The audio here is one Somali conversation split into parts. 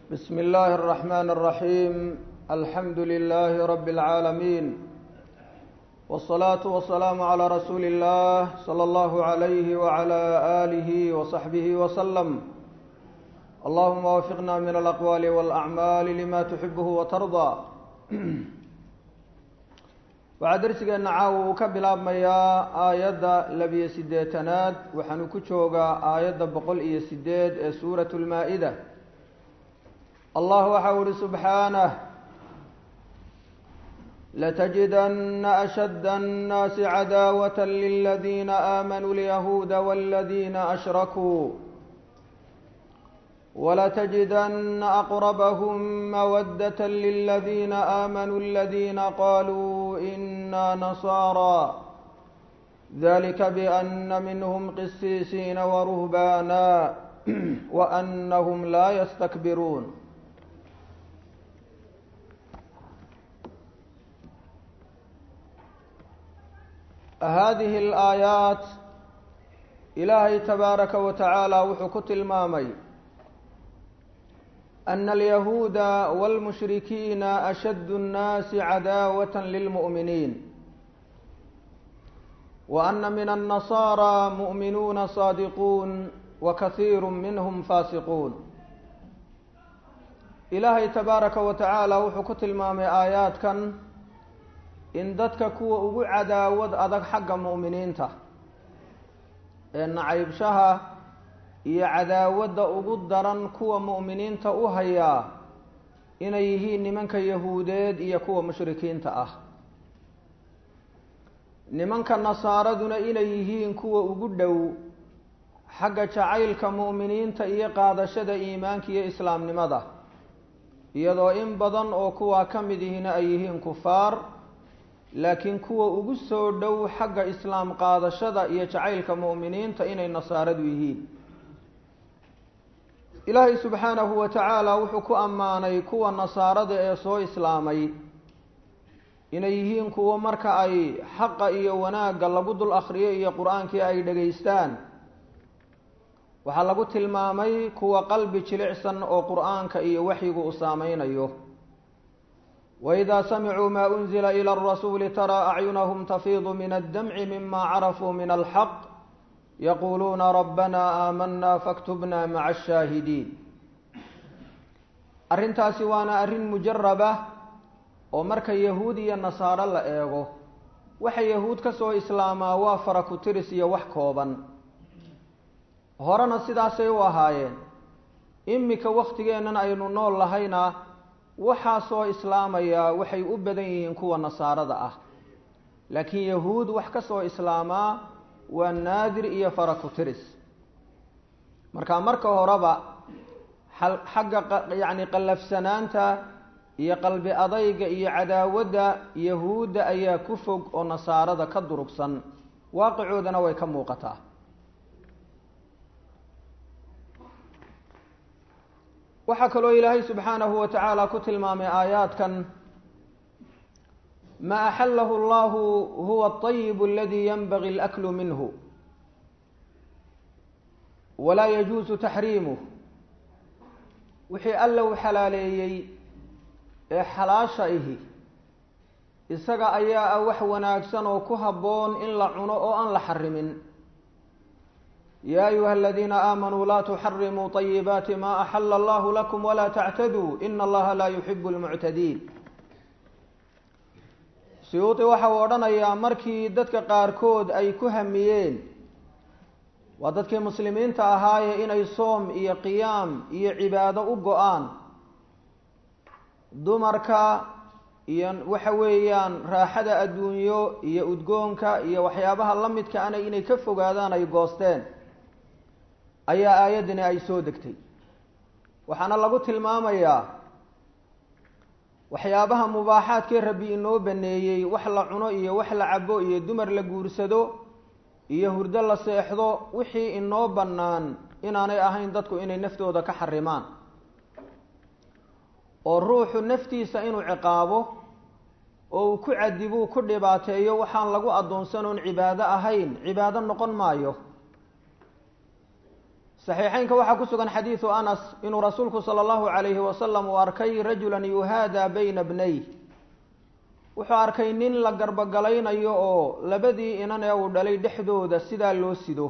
بسم الله الرحمن الرحيم الحمد لله رب العالمين والصلاة والسلام على رسول الله صلى الله عليه وعلى آله وصحبه وسلم اللهم وفقنا من الأقوال والأعمال لما تحبه وترضى waxaa darsigeena caawa uu ka bilaabmayaa aayadda labiyo siddeetanaad waxaanu ku joogaa aayadda boqol iyo sideed ee suuratu lmaa-ida allah waxa u ihi subxaanah latajidana ashadda annaasi cadaawata liladiina aamanuu lyahuuda waladiina ashrakuu ولتجدن أقربهم مودة للذين آمنوا الذين قالوا إنا نصارى ذلك بأن منهم قسيسين ورهبانا وأنهم لا يستكبرون هذه الآيات إلهي تبارك وتعالى وحكت المامي أن اليهود والمشركين أشد الناس عداوة للمؤمنين وأن من النصارى مؤمنون صادقون وكثير منهم فاسقون إلهي تبارك وتعالى وحكت المام آيات كان إن ددك كو أغو عداود أدك حق مؤمنين ته إن عيب شها iyo cadaawadda ugu daran kuwa mu'miniinta u hayaa inay yihiin nimanka yahuudeed iyo kuwa mushrikiinta ah nimanka nasaaraduna inay yihiin kuwa ugu dhow xagga jacaylka mu'miniinta iyo qaadashada iimaanka iyo islaamnimada iyadoo in badan oo kuwaa ka mid ihina ay yihiin kufaar laakiin kuwa ugu soo dhow xagga islaam qaadashada iyo jacaylka mu'miniinta inay nasaaradu yihiin ilaahay subxaanahu wa tacaala wuxuu ku ammaanay kuwa nasaarada ee soo islaamay inay yihiin kuwo marka ay xaqa iyo wanaagga lagu dul akhriyo iyo qur-aankii ay dhegaystaan waxaa lagu tilmaamay kuwa qalbi jilicsan oo qur-aanka iyo waxyigu u saameynayo waidaa samicuu maa unzila ila arasuuli taraa acyunahum tafiidu min addamci mima carafuu min alxaq yaquluuna rabbana aamanaa faktubna maca ashaahidiin arrintaasi waana arrin mujaraba oo marka yahuud iyo nasaaro la eego waxa yahuud ka soo islaamaa waa fara ku tiris iyo wax kooban horena sidaasay u ahaayeen imika wakhtigeennan aynu nool lahayna waxaa soo islaamayaa waxay u badan yihiin kuwa nasaarada ah laakiin yahuud wax ka soo islaamaa waa naadir iyo fara ku tiris marka marka horeba xagga yacni qallafsanaanta iyo qalbi adayga iyo cadaawadda yahuudda ayaa ku fog oo nasaarada ka durugsan waaqicoodana way ka muuqataa waxaa kaloo ilaahay subxaanahu wa tacaala ku tilmaamay aayaadkan ma axalahu allahu huwa alطayib aladi yanbagi alaklu minhu walaa yajuusu taxriimuh wixii alla u xalaaleeyey ee xalaasha ihi isaga ayaa ah wax wanaagsan oo ku habboon in la cuno oo aan la xarimin ya ayuha aladiina aamanuu laa tuxarimuu طayibaati ma axala allahu lakum walaa tactaduu ina allaha laa yuxibu lmuctadiin siyuuti waxa uu odhanayaa markii dadka qaarkood ay ku hamiyeen waa dadkii muslimiinta ahaaye inay soom iyo qiyaam iyo cibaado u go-aan dumarka iyo waxa weeyaan raaxada adduunyo iyo udgoonka iyo waxyaabaha la midka ana inay ka fogaadaan ay goosteen ayaa aayaddani ay soo degtay waxaana lagu tilmaamayaa waxyaabaha mubaaxaadkii rabbi inoo baneeyey wax la cuno iyo wax la cabo iyo dumar la guursado iyo hurdo la seexdo wixii inoo bannaan inaanay ahayn dadku inay naftooda ka xarimaan oo ruuxu naftiisa inuu ciqaabo oo uu ku cadibuu ku dhibaateeyo waxaan lagu addoonsanoon cibaado ahayn cibaado noqon maayo saxiixeynka waxaa ku sugan xadiidu anas inuu rasuulku sala allahu calayhi wasalam uu arkay rajulan yuhaadaa bayna bnay wuxuu arkay nin la garbogalaynayo oo labadii inan ee uu dhalay dhexdooda sidaa loo sido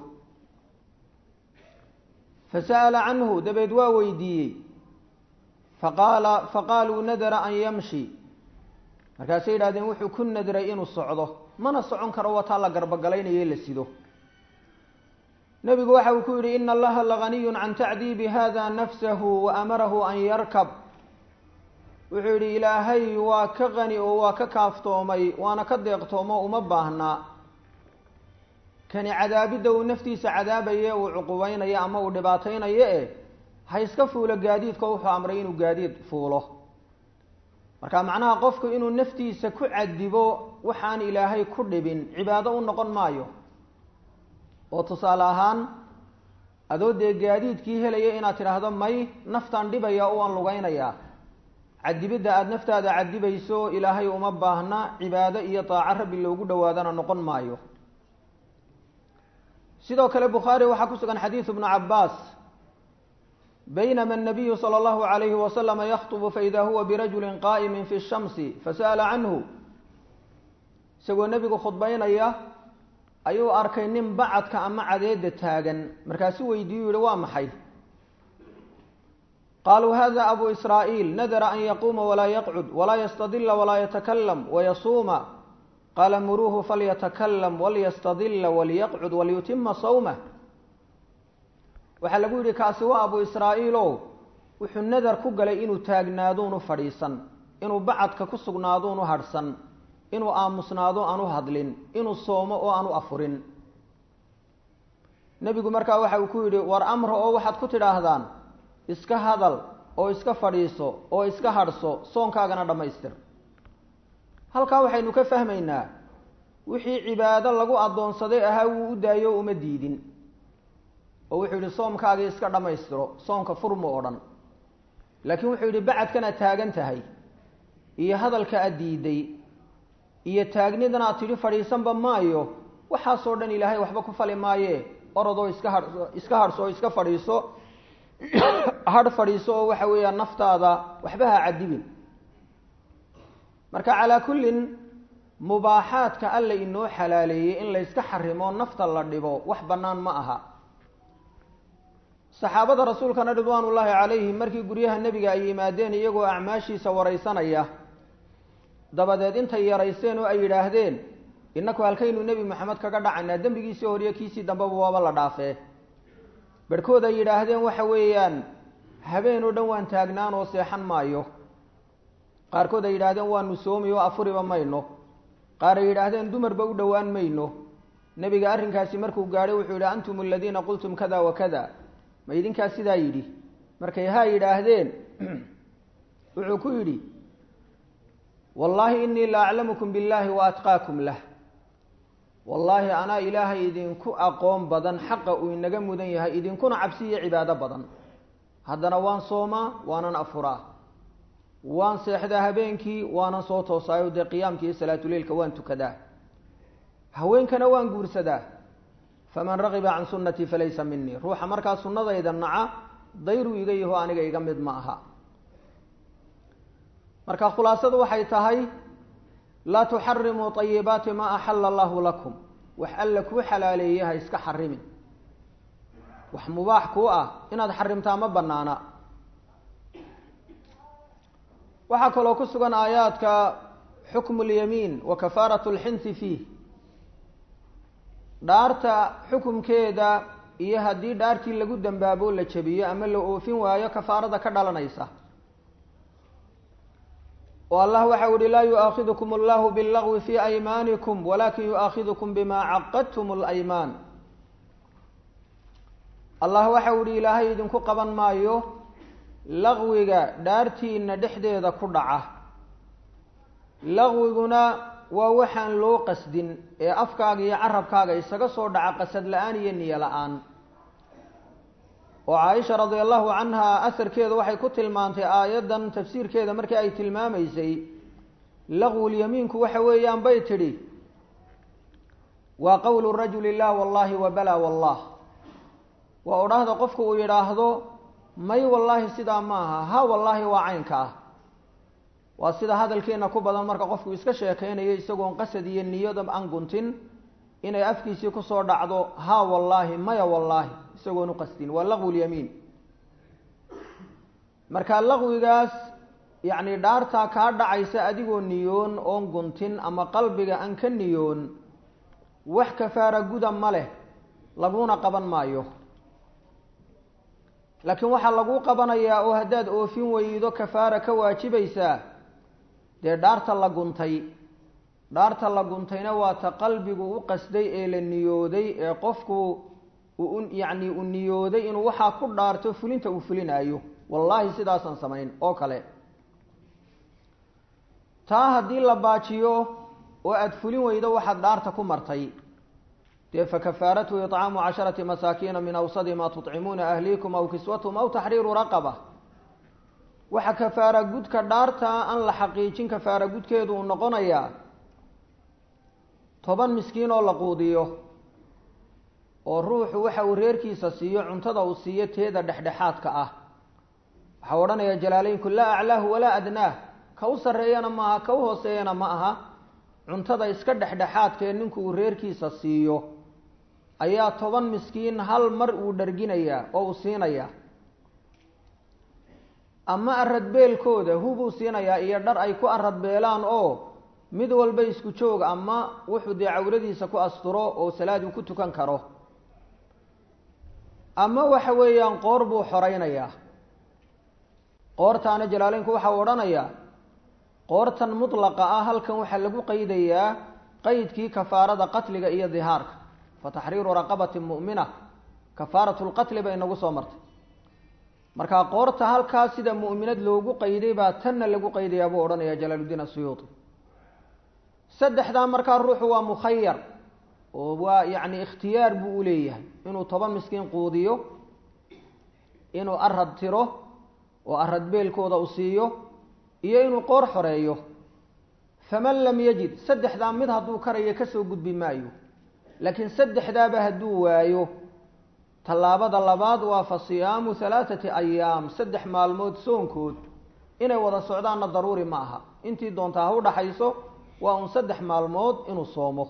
fasa'ala canhu dabeed waa weydiiyey faqaala faqaaluu nadara an yamshi markaasay yidhahdeen wuxuu ku nadray inuu socdo mana socon karo wataa la garbogalaynayo la sido nebigu waxa uu ku yidhi ina allaha laganiyun can tacdiibi hada nafsahu wa amarahu an yarkab wuxuu yidhi ilaahay waa ka qani oo waa ka kaaftoomay waana ka deeqtoomo uma baahnaa kani cadaabidda uu naftiisa cadaabaye uu cuqubaynayo ama uu dhibaataynayo eh ha iska fuulo gaadiidka wuxuu amray inuu gaadiid fuulo marka macnaha qofku inuu naftiisa ku cadibo waxaan ilaahay ku dhibin cibaado u noqon maayo oo tusaale ahaan adoo dee gaadiidkii helaya inaad tidhaahdo may naftaan dhibaya o aan lugaynayaa cadibidda aada naftaada cadibayso ilaahay uma baahna cibaado iyo daaco rabbi loogu dhowaadana noqon maayo sidoo kale bukhaari waxaa ku sugan xadiidu bnu cabaas baynama الnabiyu salى اllahu عalayhi waslama yakطbu faida huwa birajuli qaa'imi fi الshamsi fasa'ala canhu isagoo nebigu khudbaynaya ayuu arkay nin bacadka ama cadeeda taagan markaasu weydiiyu yihi waa maxay qaluu hada abu israa'iil nadara an yaquuma walaa yaqcud walaa yastadila walaa yatakalam wayasuuma qaala muruuhu falyatakalam walyastadila walyaqcud walyutima sawmah waxaa lagu yidhi kaasi waa abu israa'iilo wuxuu nadar ku galay inuu taagnaaduunu fadhiisan inuu bacadka ku sugnaaduunu hadhsan inuu aamusnaado aanu hadlin inuu soomo oo aanu afurin nebigu markaa waxa uu ku yidhi war amra oo waxaad ku tidhaahdaan iska hadal oo iska fadhiiso oo iska hadhso soonkaagana dhammaystir halkaa waxaynu ka fahmaynaa wixii cibaado lagu addoonsaday ahaa wuu u daayo uma diidin oo wuxuu yidhi soomkaagii iska dhammaystiro soonka furmo oo dhan laakiin wuxuu yidhi bacadkanaad taagan tahay iyo hadalka aad diiday iyo taagnidan aad tidhi fadhiisanba maayo waxaasoo dhan ilaahay waxba ku fali maaye orodoo iska ha iska hadhso oo iska fadhiiso hadh fadhiiso oo waxa weeyaan naftaada waxba ha cadibin marka calaa kullin mubaaxaadka alla inoo xalaaleeyey in layska xarimo nafta la dhibo wax bannaan ma aha saxaabada rasuulkana ridwaan ullaahi calayhim markii guryaha nebiga ay yimaadeen iyagoo acmaashiisa waraysanaya dabadeed intay yaraysteen oo ay yidhaahdeen innaku halkaynu nebi maxamed kaga dhacaynaa dembigiisii horiyo kiisii dambeba waaba la dhaafee barhkood ay yidhaahdeen waxa weeyaan habeen oo dhan waan taagnaan oo seexan maayo qaarkood ay yidhaahdeen waanu soomi oo afuriba mayno qaar ay yidhaahdeen dumarba u dhowaan mayno nebiga arrinkaasi markuu gaadhay wuxuu yidhi antum aladiina qultum kada wa kada ma idinkaas sidaa yidhi markay haa yidhaahdeen wuxuu ku yidhi wallaahi inii la aclamukum billaahi wa atqaakum lah wallaahi anaa ilaahay idinku aqoon badan xaqa uu inaga mudan yahay idinkuna cabsi iyo cibaado badan haddana waan soomaa waanan afuraa waan seexdaa habeenkii waanan soo toosaayo dee qiyaamkii iyo salaatuleilka waan tukadaa haweenkana waan guursadaa faman ragiba can sunnatii falaysa minii ruuxa markaa sunnadayda naca dayruu iga yaho aniga iga mid ma aha marka khulaasadu waxay tahay laa tuxarimuu طayibaati maa axala allahu lakum wax alla kuu xalaaleeye ha iska xarimin wax mubaax kuu ah inaad xarimtaa ma banaana waxaa kaloo ku sugan aayaadka xukmu اlyamiin wa kafaaraة اlxinsi fiih dhaarta xukumkeeda iyo haddii dhaartii lagu dambaabo la jabiyo ama la oofin waayo kafaarada ka dhalanaysa oo allah waxau ihi laa yu'aakidukum allahu bاllagwi fi aymaanikum walakin yu'aakidukum bima caqadtum اlaymaan allah waxau ihi ilaahay idinku qaban maayo laqwiga dhaartiina dhexdeeda ku dhaca laqwiguna waa waxaan loo qasdin ee afkaaga iyo carabkaaga isaga soo dhaca qasad la-aan iyo niyo la-aan oo caaisha radia allahu canha asarkeeda waxay ku tilmaantay aayaddan tafsiirkeeda markii ay tilmaamaysay laqwulyamiinku waxa weeyaan bay tidhi waa qowlu rajuli lah wallahi wa bala wallah waa odhaahda qofku uu yidhaahdo may wallaahi sidaa ma aha ha wallaahi waa caynka ah waa sida hadalkeena ku badan marka qofku iska sheekaynayo isagoon qasad iyo niyada aan guntin inay afkiisii kusoo dhacdo ha wallaahi maya wallaahi isagoon u qasdin waa laqwu lyamiin marka laqwigaas yacni dhaartaa kaa dhacaysa adigoo niyoon oon guntin ama qalbiga aan ka niyoon wax kafaara guda ma leh laguna qaban maayo laakiin waxaa laguu qabanayaa oo haddaad oofin weydo kafaara ka waajibaysaa dee dhaarta la guntay dhaarta la guntayna waa ta qalbigu u qasday ee la niyooday ee qofku uu yacni uu niyooday inuu waxaa ku dhaarto fulinta uu fulinaayo wallaahi sidaasaan samayn oo kale taa haddii la baajiyo oo aada fulin weydo waxaad dhaarta ku martay dee fakafaaratu icaamu casharati masaakiina min awsadi maa tucimuuna ahliikum aw kiswatum aw taxriiru raqaba waxa kafaara gudka dhaarta aan la xaqiijin kafaara gudkeedu uu noqonayaa toban miskiin oo la quudiyo oo ruuxu waxa uu reerkiisa siiyo cuntada uu siiyo teeda dhexdhexaadka ah waxaa odhanaya jalaaleynku laa aclaahu walaa adnaah ka u sarreeyana maaha ka u hooseeyana ma aha cuntada iska dhexdhexaadkaee ninku uu reerkiisa siiyo ayaa toban miskiin hal mar uu dharginayaa oo uu siinayaa ama aradbeelkooda hubuu siinayaa iyo dhar ay ku aradbeelaan oo mid walba isku joog ama wuxuu dee cawradiisa ku asturo oo salaad uu ku tukan karo ama waxa weeyaan qoor buu xoreynayaa qoortaana jalaaleynku waxa uu odhanayaa qoortan mutlaqa ah halkan waxaa lagu qeydayaa qeydkii kafaarada qatliga iyo dihaarka fa taxriiru raqabatin mu'mina kafaaratu lqatli bay inagu soo martay markaa qoorta halkaa sida mu'minad loogu qeyday baa tanna lagu qeydayaa buu odhanaya jalaaluddiin asuyuudi saddexdaa markaa ruuxu waa mukhayar oo waa yacni ikhtiyaar buu u leeyahay inuu toban miskiin quudiyo inuu arad tiro oo arad beelkooda u siiyo iyo inuu qoor xoreeyo faman lam yajid saddexdaa mid hadduu karayo kasoo gudbi maayo laakiin saddexdaaba hadduu waayo tallaabada labaad waa fa siyaamu halaathati ayaam saddex maalmood soonkood inay wada socdaanna daruuri ma aha intii doontaa ha u dhaxayso waa un saddex maalmood inuu soomo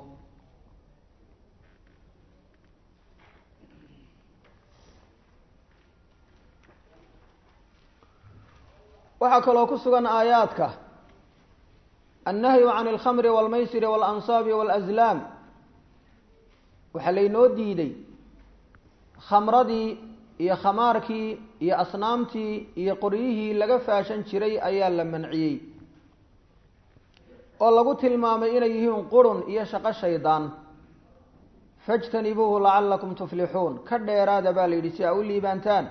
waxaa kaloo ku sugan aayaadka annahyu can alkhamri walmaysiri waalansaabi waalaslaam waxaa laynoo diiday khamradii iyo khamaarkii iyo asnaamtii iyo qoryihii laga faashan jiray ayaa la manciyey oo lagu tilmaamay inay yihiin qurun iyo shaqo shaydaan fajtanibuuhu lacalakum tuflixuun ka dheeraada baa la yidhi si aa u liibaantaan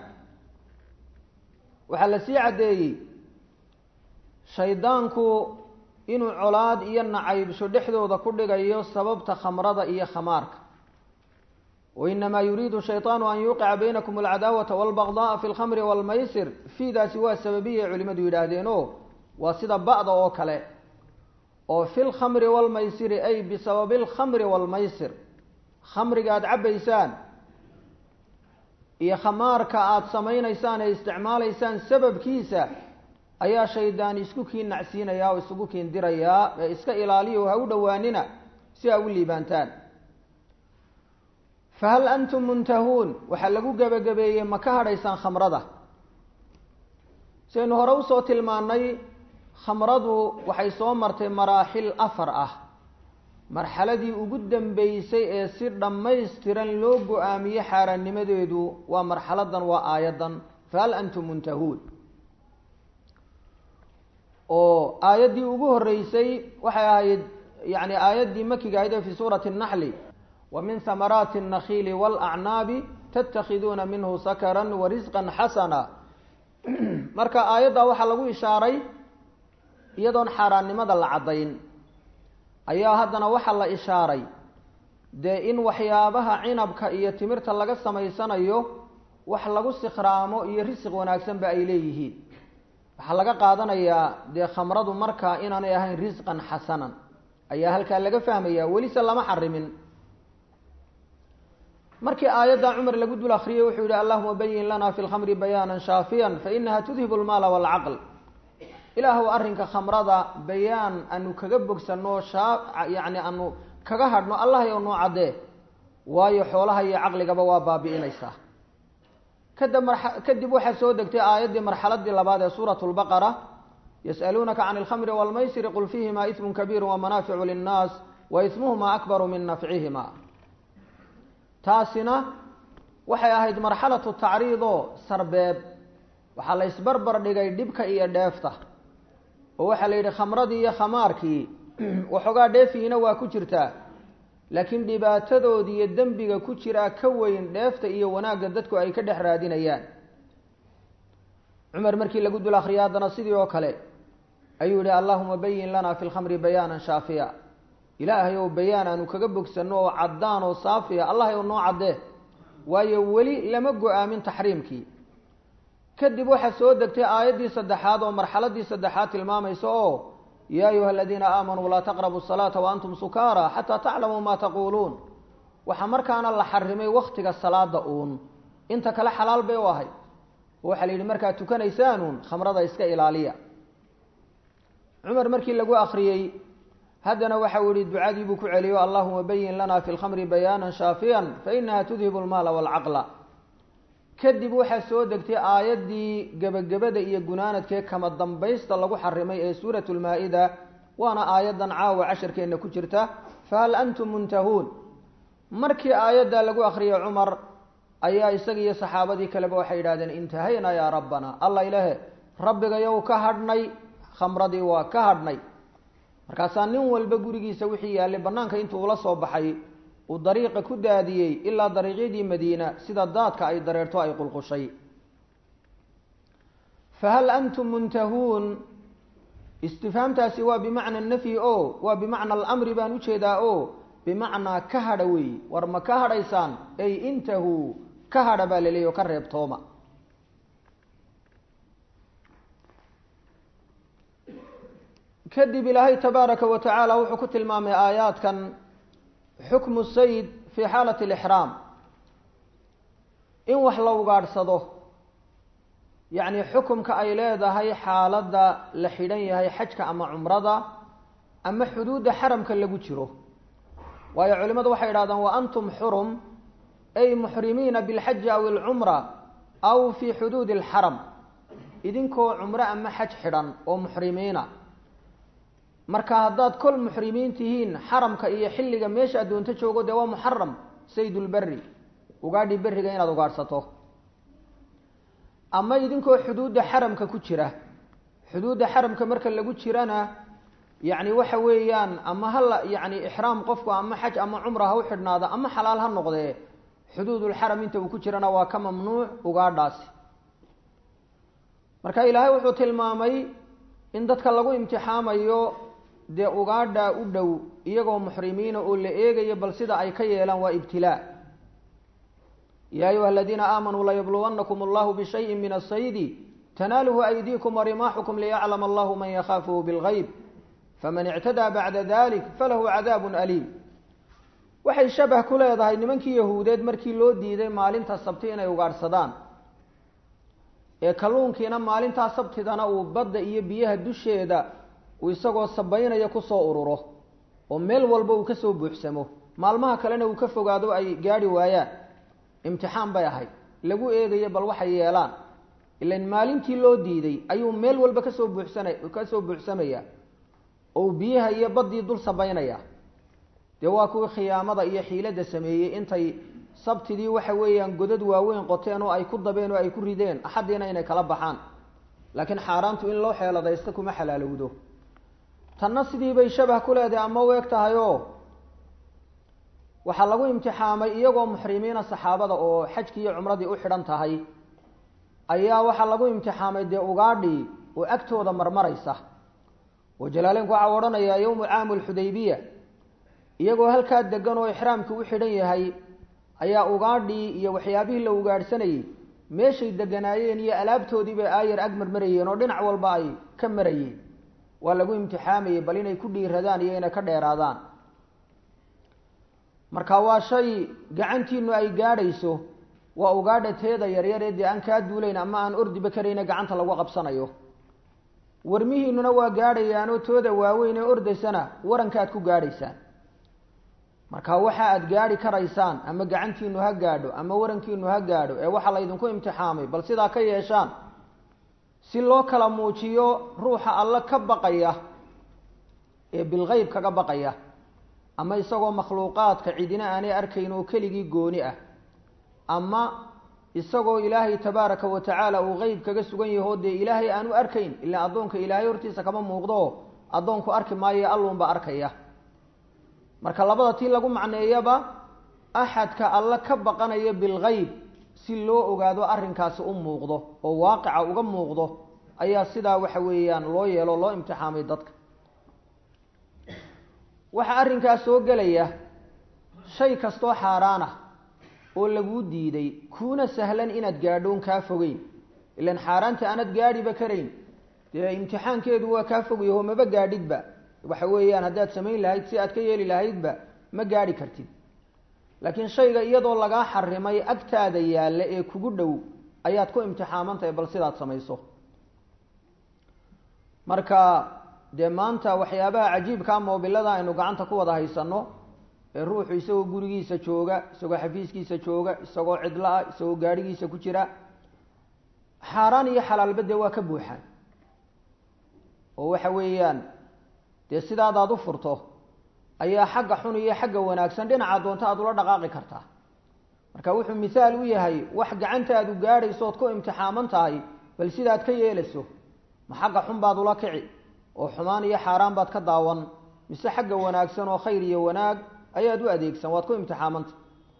waxaa la sii caddeeyey shaydaanku inuu colaad iyo nacaybsho dhexdooda ku dhigayo sababta khamrada iyo khamaarka wainamaa yuriidu shayطaanu an yuqica baynakum alcadaawata walbagda'a fi lkhamri walmaysir fiidaasi waa sababiya culimadu yidhaahdeen o waa sida ba'da oo kale oo fi lkhamri walmaysiri ay bisababi alkhamri walmaysir khamriga aada cabbaysaan iyo khamaarka aada samaynaysaan ee isticmaalaysaan sababkiisa ayaa shaydaan isku kiin nacsiinayaa oo isugu kiin dirayaa ee iska ilaaliya oo ha u dhowaanina si aa u liibaantaan fahal antum muntahuun waxaa lagu gebagabeeyey ma ka hadhaysaan khamrada saynu hore usoo tilmaannay khamradu waxay soo martay maraaxil afar ah marxaladii ugu dambeysay ee si dhammaystiran loo go-aamiye xaaraannimadeedu waa marxaladan waa aayaddan fahal antum muntahuun oo aayaddii ugu horreysay waxay ahayd yani aayaddii makiga ahayd ee fi suurati الnaxli wa min hamaraati الnakiili wاlacnaabi tatakhiduuna minhu sakara warisqa xasana marka aayaddaa waxaa lagu ishaaray iyadoon xaaraannimada la caddayn ayaa haddana waxaa la ishaaray dee in waxyaabaha cinabka iyo timirta laga samaysanayo wax lagu sikhraamo iyo risiq wanaagsanba ay leeyihiin waxaa laga qaadanayaa dee khamradu markaa inaanay ahayn risqan xasanan ayaa halkaa laga fahmayaa welise lama xarimin markii aayadda cumar lagu dul akriyey wuxuu yihi allahuma bayin lana fi lkhamri bayaanan shaafiyan fainaha tudhibu lmaala waalcaql ilaahu arrinka khamrada bayaan aanu kaga bogsano shaa yacni aanu kaga hadhno allah yow noo caddee waayo xoolaha iyo caqligaba waa baabi'inaysaa kada mar kadib waxaa soo degtay aayaddii marxaladii labaad ee suurat lbaqara yas'aluunaka can alkhamri waalmaysiri qul fiihima ismun kabiiru wamanaaficu linnaas wa ismuhuma akbaru min nafcihima taasina waxay ahayd marxalatu tacriid oo sarbeeb waxaa la isbarbar dhigay dhibka iyo dheefta oo waxaa la yidhi khamradii iyo khamaarkii waxoogaa dheefihiina waa ku jirtaa laakiin dhibaatadoodi iyo dembiga ku jiraa ka weyn dheefta iyo wanaagga dadku ay ka dhex raadinayaan cumar markii lagu dul akriyay haddana sidii oo kale ayuu yihi allahuma bayin lana fi lkhamri bayaanan shaafiya ilaahay ow bayaan aanu kaga bogsano oo caddaan oo saafiya allah ow noo caddee waayo weli lama go-aamin taxriimkii kadib waxaa soo degtay aayaddii saddexaad oo marxaladii saddexaad tilmaamaysa oo yaa ayuha aladiina aamanuu laa taqrabu salaata wa antum sukaara xataa taclamuu ma taquuluun waxaa markaana la xarimay waktiga salaada uun inta kale xalaal bay u ahay waxaa la yidhi markaad tukanaysaanuun khamrada iska ilaaliya cumar markii lagu akriyey haddana waxau yihi ducadii buu ku celiyo allahuma bayin lana fi lkhamri bayaanan shaafiyan fainaha tudhibu lmaala waalcaqla kadib waxaa soo degtay aayaddii gebagabada iyo gunaanadkee kama dambaysta lagu xarimay ee suurat lmaa-ida waana aayaddan caawa casharkeenna ku jirta fahal antum muntahuun markii aayaddaa lagu akriyay cumar ayaa isaga iyo saxaabadii kaleba waxay yidhahdeen intahaynaa yaa rabbana alla ilahe rabbigayow ka hadhnay khamradii waa ka hadhnay markaasaa nin walba gurigiisa wixii yaallay bannaanka intuu ula soo baxay uu dariiqa ku daadiyey ilaa dariiqyadii madiina sida daadka ay dareerto ay qulqushay fahal antum muntahuun istifhaamtaasi waa bimacna nafyi o waa bimacna alamri baan ujeedaa o bimacnaa ka hadha weeyi war ma ka hadhaysaan ay intahuu ka hadha baa laleeyahy o ka reebtooma kadib ilaahay tabaaraka wa tacaala wuxuu ku tilmaamay aayaadkan xukmu sayid fii xaalati alixraam in wax la ugaadhsado yacni xukumka ay leedahay xaaladda la xidhan yahay xajka ama cumrada ama xuduudda xaramka lagu jiro waayo culimmadu waxay idhahdaan wa antum xurum ay muxrimiina bilxaji aw ilcumra aw fii xuduudi alxaram idinkoo cumro ama xaj xidhan oo muxrimiina marka haddaad kol muxrimiin tihiin xaramka iyo xilliga meesha addoonto joogo dee waa muxaram saydulberi ugaadhi beriga inaad ugaadhsato ama idinkoo xuduudda xaramka ku jira xuduudda xaramka marka lagu jirana yacni waxa weeyaan ama hala yacni ixraam qofku ama xaj ama cumra ha u xidhnaada ama xalaal ha noqdee xuduudulxaram inta uu ku jirana waa ka mamnuuc ugaadhaasi marka ilaahay wuxuu tilmaamay in dadka lagu imtixaamayo dee ugaadha u dhow iyagoo muxrimiina oo la eegayo bal sida ay ka yeelaan waa ibtilaa ya ayuha aladiina aamanuu layabluwannakum allahu bishayin min asaydi tanaaluhu aydiikum warimaaxukum liyaclama allahu man yakhaafuhu bilgayb faman ictadaa bacda dalik falahu cadaabun aliim waxay shabah ku leedahay nimankii yahuudeed markii loo diiday maalinta sabti inay ugaadhsadaan ee kalluunkiina maalintaa sabtidana uu badda iyo biyaha dusheeda uu isagoo sabaynaya kusoo ururo oo meel walba uu kasoo buuxsamo maalmaha kalena uu ka fogaado ay gaadhi waayaan imtixaan bay ahayd lagu eegayo bal waxay yeelaan ilan maalintii loo diiday ayuu meel walba kasoo buuxsana kasoo buuxsamaya oo biyaha iyo baddii dul sabaynaya dee waa kuwii khiyaamada iyo xiiladda sameeyey intay sabtidii waxa weeyaan godad waaweyn qoteen oo ay ku dabeen oo ay ku rideen axaddiina inay kala baxaan laakiin xaaraantu in loo xeeladaysto kuma xalaalowdo tanna sidii bay shabah ku leedahay ama u eg tahay oo waxaa lagu imtixaamay iyagoo muxrimiina saxaabada oo xajkii iyo cumradii u xidhan tahay ayaa waxaa lagu imtixaamay dee ugaadhii oo agtooda marmaraysa oo jalaaleenku waxaa odhanayaa yowmu caamu lxudaybiya iyagoo halkaa degan oo ixraamkii u xidhan yahay ayaa ugaadhii iyo waxyaabihii la ugaadhsanayey meeshay deganaayeen iyo alaabtoodii bay aayar ag marmarayeen oo dhinac walba ay ka marayeen waa lagu imtixaamayey bal inay ku dhiiradaan iyo inay ka dheeraadaan marka waa shay gacantiinu ay gaadhayso waa ugaadha teeda yaryaree dee aan kaa duulayn ama aan ordiba karayna gacanta lagu qabsanayo warmihiinuna waa gaadhayaanoo tooda waaweyn ee ordaysana warankaad ku gaadhaysaan marka waxa aad gaadhi karaysaan ama gacantiinu ha gaadho ama warankiinu ha gaadho ee waxaa laydinku imtixaamay bal sidaa ka yeeshaan si loo kala muujiyo ruuxa alle ka baqaya ee bilgeyb kaga baqaya ama isagoo makhluuqaadka cidina aanay arkayn oo keligii gooni ah ama isagoo ilaahay tabaaraka wa tacaala uu qeyb kaga sugan yaho dee ilaahay aanu arkayn ilaa addoonka ilaahay hortiisa kama muuqdo addoonku arki maayo alluunba arkaya marka labada tii lagu macneeyaba axadka alle ka baqanaya bilgeyb si loo ogaado arrinkaasi u muuqdo oo waaqica uga muuqdo ayaa sidaa waxa weeyaan loo yeelo loo imtixaamay dadka waxaa arrinkaas soo gelaya shay kastoo xaaraan ah oo laguu diiday kuuna sahlan inaad gaadhoon kaa fogeyn ilan xaaraanta aanad gaadhiba karayn dee imtixaankeedu waa kaa fogyaho maba gaadhidba waxa weeyaan haddaad samayn lahayd si aad ka yeeli lahaydba ma gaadhi kartid laakiin shayga iyadoo lagaa xarimay agtaada yaalla ee kugu dhow ayaad ku imtixaamantahay bal sidaad samayso marka dee maanta waxyaabaha cajiibkaa moobilada aynu gacanta ku wada haysano ee ruuxu isagoo gurigiisa jooga isagoo xafiiskiisa jooga isagoo cidlo ah isagoo gaadhigiisa ku jira xaaraan iyo xalaalba dee waa ka buuxaan oo waxa weeyaan dee sidaadaad u furto ayaa xagga xun iyo xagga wanaagsan dhinaca doonta aad ula dhaqaaqi kartaa marka wuxuu mithaal u yahay wax gacantaadu gaadhayso ood ku imtixaaman tahay bal sidaad ka yeelayso ma xagga xun baad ula kici oo xumaan iyo xaaraan baad ka daawan mise xagga wanaagsan oo khayr iyo wanaag ayaad u adeegsan waad ku imtixaamanta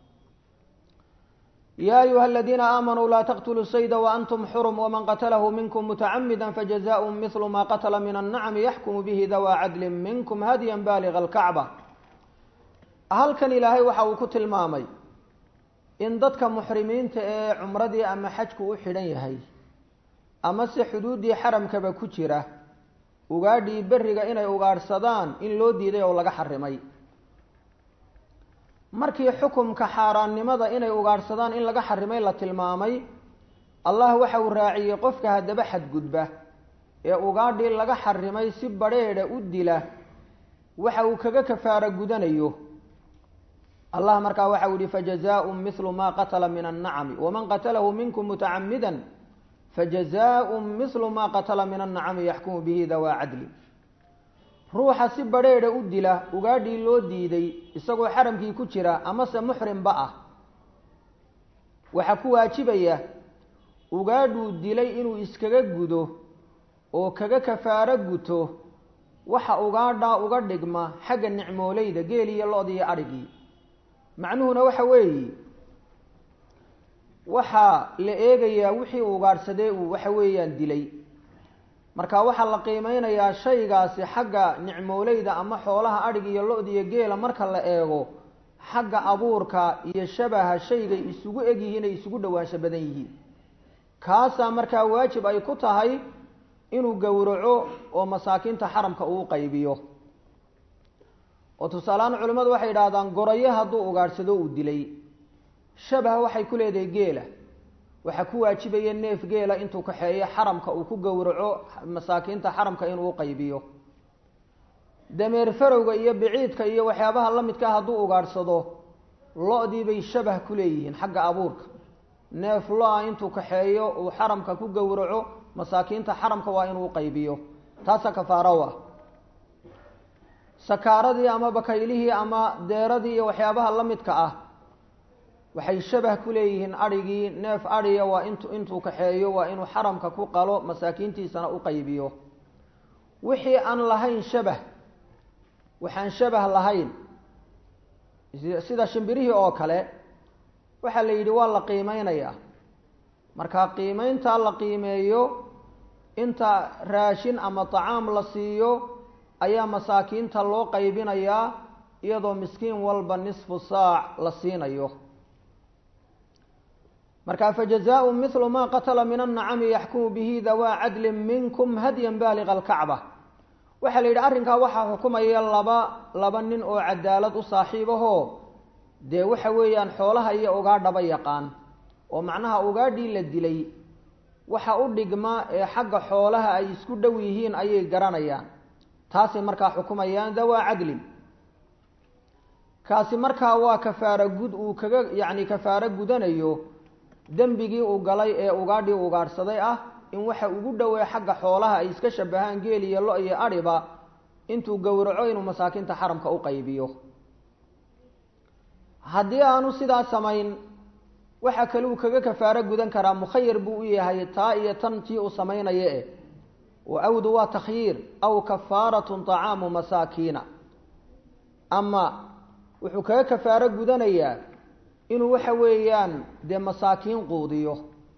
ya ayuha aladiina aamanuu laa taqtuluu sayda waantum xurum waman qatalahu minkum mutacamida fajazaء mihlu ma qatla min annacmi yaxkumu bihi dawaa cadlin minkum hadyan baaliga alkacba halkan ilaahay waxa uu ku tilmaamay in dadka muxrimiinta ee cumradii ama xajku u xidhan yahay ama se xuduuddii xaramkaba ku jira ugaadhii beriga inay ugaadhsadaan in loo diiday oo laga xarimay markii xukumka xaaraannimada inay ugaadhsadaan in laga xarimay la tilmaamay allah waxa uu raaciyey qofka haddaba xadgudba ee ugaadhii laga xarimay si badrheedha u dila waxa uu kaga kafaaro gudanayo allah markaa waxa uu yihi fajazaء mihlu ma qatla min الnacmi waman qatalahu minkum mutacamida fajazaء mihlu ma qatla min الnacmi yaxkumu bihi dawaa cadli ruuxa si badrheedha u dila ugaadhii loo diiday isagoo xaramkii ku jira amase muxrimba ah waxaa ku waajibaya ugaadhuu dilay inuu iskaga gudo oo kaga kafaaro guto waxa ugaadhaa uga dhigma xagga nicmooleyda geel iyo lo-d iyo adhigii macnuhuna waxa weeyi waxaa la eegayaa wixii uu ugaadhsadee uu waxa weeyaan dilay marka waxaa la qiimeynayaa shaygaasi xagga nicmooleyda ama xoolaha adhig iyo lo-da iyo geela marka la eego xagga abuurka iyo shabaha shaygay isugu egyihiin ay isugu dhowaansho badan yihiin kaasaa markaa waajib ay ku tahay inuu gowraco oo masaakiinta xaramka uu qaybiyo oo tusaalehaan culimmadu waxay idhahdaan gorayo hadduu ugaadhsado uu dilay shabaha waxay ku leedahay geela waxaa ku waajibaya neef geela intuu kaxeeyo xaramka uu ku gowraco masaakiinta xaramka inuu qaybiyo dameer farowga iyo biciidka iyo waxyaabaha la midkaa hadduu ugaadhsado lo-dii bay shabah ku leeyihiin xagga abuurka neef lo-a intuu kaxeeyo uu xaramka ku gowraco masaakiinta xaramka waa inuu qaybiyo taasa kafaaro ah sakaaradii ama bakaylihii ama deeradii iyo waxyaabaha la midka ah waxay shabah ku leeyihiin adhigii neef adhiya waa int intuu kaxeeyo waa inuu xaramka ku qalo masaakiintiisana u qaybiyo wixii aan lahayn shabah waxaan shabah lahayn sida shimbirihii oo kale waxaa la yidhi waa la qiimeynayaa marka qiimeyntaa la qiimeeyo inta raashin ama tacaam la siiyo ayaa masaakiinta loo qaybinayaa iyadoo miskiin walba nisfu saac la siinayo marka fajazaء mihlu ma qatla min الnacami yaxkumu bihi dawaa cadli minkum hadyan baaliga alkacba waxaa la yidhi arrinkaa waxaa xukumaya laba laba nin oo cadaalad u saaxiibahoo dee waxa weeyaan xoolaha iyo ugaadhaba yaqaan oo macnaha ugaadhii la dilay waxa u dhigma ee xagga xoolaha ay isku dhow yihiin ayay garanayaan taasay markaa xukumayaan dawaa cadlin kaasi markaa waa kafaaro gud uu kaga yacni kafaaro gudanayo dembigii uu galay ee ugaadhii ugaadhsaday ah in waxa ugu dhowee xagga xoolaha ay iska shabahaan geel iyo lo iyo adhiba intuu gowraco inuu masaakiinta xaramka u qaybiyo haddii aanu sidaa samayn waxa kale uu kaga kafaaro gudan karaa mukhayar buu u yahay taa iyo tan tii uu samaynaya eh wa awdu waa takhyiir aw kafaaratun طacaamu masaakiina ama wuxuu kaga kafaaro gudanayaa inuu waxa weeyaan dee masaakiin quudiyo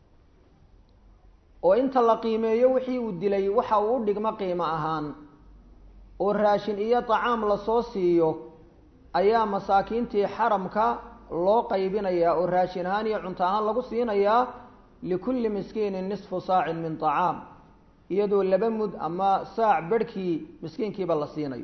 oo inta la qiimeeyo wixii uu dilay waxa uu u dhigmo qiimo ahaan oo raashin iyo طacaam lasoo siiyo ayaa masaakiintii xaramka loo qaybinayaa oo raashin ahaan iyo cunto ahaan lagu siinayaa likulli miskiinin nisfu saacin min طacaam iyadoo laba mud ama saac berhkii miskiinkiiba la siinayo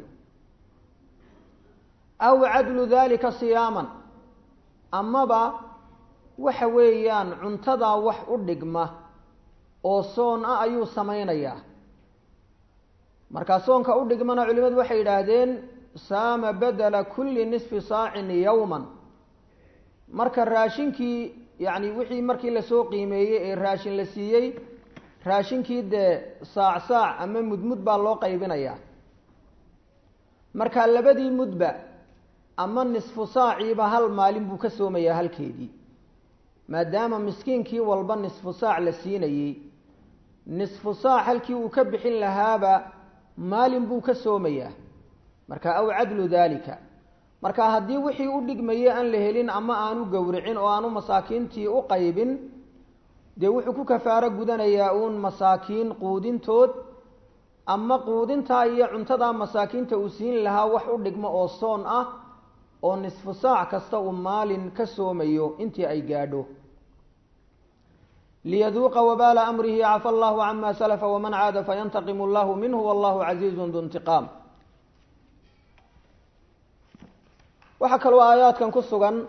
aw cadlu dalika siyaaman amaba waxa weeyaan cuntadaa wax u dhigma oo soon ah ayuu samaynayaa markaa soonka u dhigmana culimadu waxay yidhaahdeen saama badela kulli nisfi saacin yowman marka raashinkii yacni wixii markii lasoo qiimeeyey ee raashin la siiyey raashinkii dee saac saac ama mudmud baa loo qaybinayaa marka labadii mudba ama nisfu saaciiba hal maalin buu ka soomayaa halkeedii maadaama miskiinkii walba nisfu saac la siinayey nisfu saac halkii uu ka bixin lahaaba maalin buu ka soomayaa marka aw cadlu dalika marka haddii wixii u dhigmayay aan la helin ama aanu gowricin oo aanu masaakiintii u qaybin dee wuxuu ku kafaaro gudanayaa uun masaakiin quudintood ama quudintaa iyo cuntadaa masaakiinta uu siin lahaa wax u dhigmo oo soon ah oo nisfu saac kasta uu maalin ka soomayo intii ay gaadho liyaduuqa wabaala amrihi cafa allahu cama salafa waman caada fayantaqimu allahu minhu wallahu casiizun du intiqaam waxaa kaloo aayaadkan ku sugan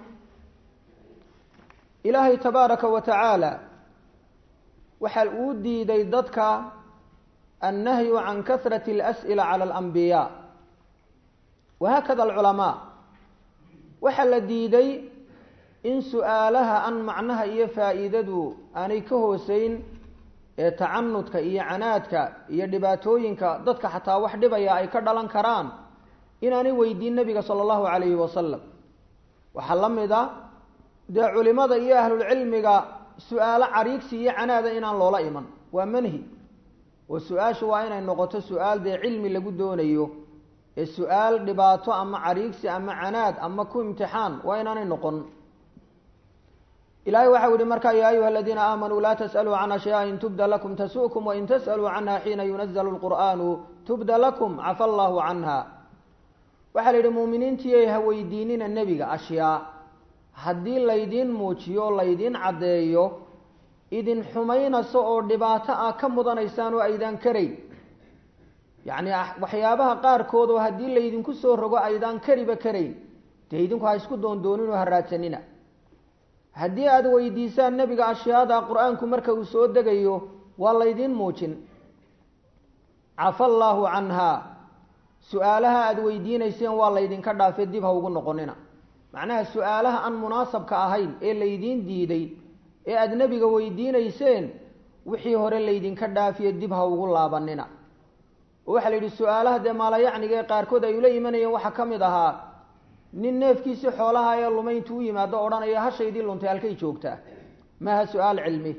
ilaahay tabaaraka wa tacaala waxa uu diiday dadka annahyu can kasrati alas'ila cala alambiyaa wahakada alculamaa waxaa la diiday in su-aalaha an macnaha iyo faa'iidadu aanay ka hooseyn ee tacanudka iyo canaadka iyo dhibaatooyinka dadka xataa wax dhibaya ay ka dhalan karaan inaanay weydiin nebiga sala allahu calayhi wasalam waxaa la mid a dee culimada iyo ahlulcilmiga su-aalo cariigsi iyo canaada inaan loola iman waa manhi oo su-aashu waa inay noqoto su-aal dee cilmi lagu doonayo ee su-aal dhibaato ama cariigsi ama canaad ama ku imtixaan waa inaanay noqon ilahay waxau yihi markaa ya ayuha aladiina aamanuu laa tas'aluu can ashyaءin tubda lakum tasu'kum wain tas'aluu canha xiina yunazalu lqur'aanu tubda lakum cafa allahu canha waxaa la yidhi muuminiintiiyay ha weydiinina nebiga ashyaa haddii laydiin muujiyo o laydiin caddeeyo idin xumaynayso oo dhibaato ah ka mudanaysaan oo aydaan karayn yacni waxyaabaha qaarkood oo haddii laydinku soo rogo aydaan kariba karayn dee idinku ha isku doondoonin oo ha raadsanina haddii aada weydiisaan nebiga ashyaada qur-aanku marka uu soo degayo waa laydiin muujin cafa allaahu canha su-aalaha aada weydiinayseen waa laydinka dhaafay dib ha ugu noqonina macnaha su-aalaha aan munaasabka ahayn ee laydiin diiday ee aada nebiga weydiinayseen wixii hore laydinka dhaafiyo dib ha ugu laabanina oo waxaa la yidhi su-aalaha dee maalayacniga ee qaarkood ay ula imanayeen waxaa ka mid ahaa nin neefkiisii xoolaha ee lumay intuu u yimaado odhanaya hashaydii luntay halkay joogtaa maaha su-aal cilmi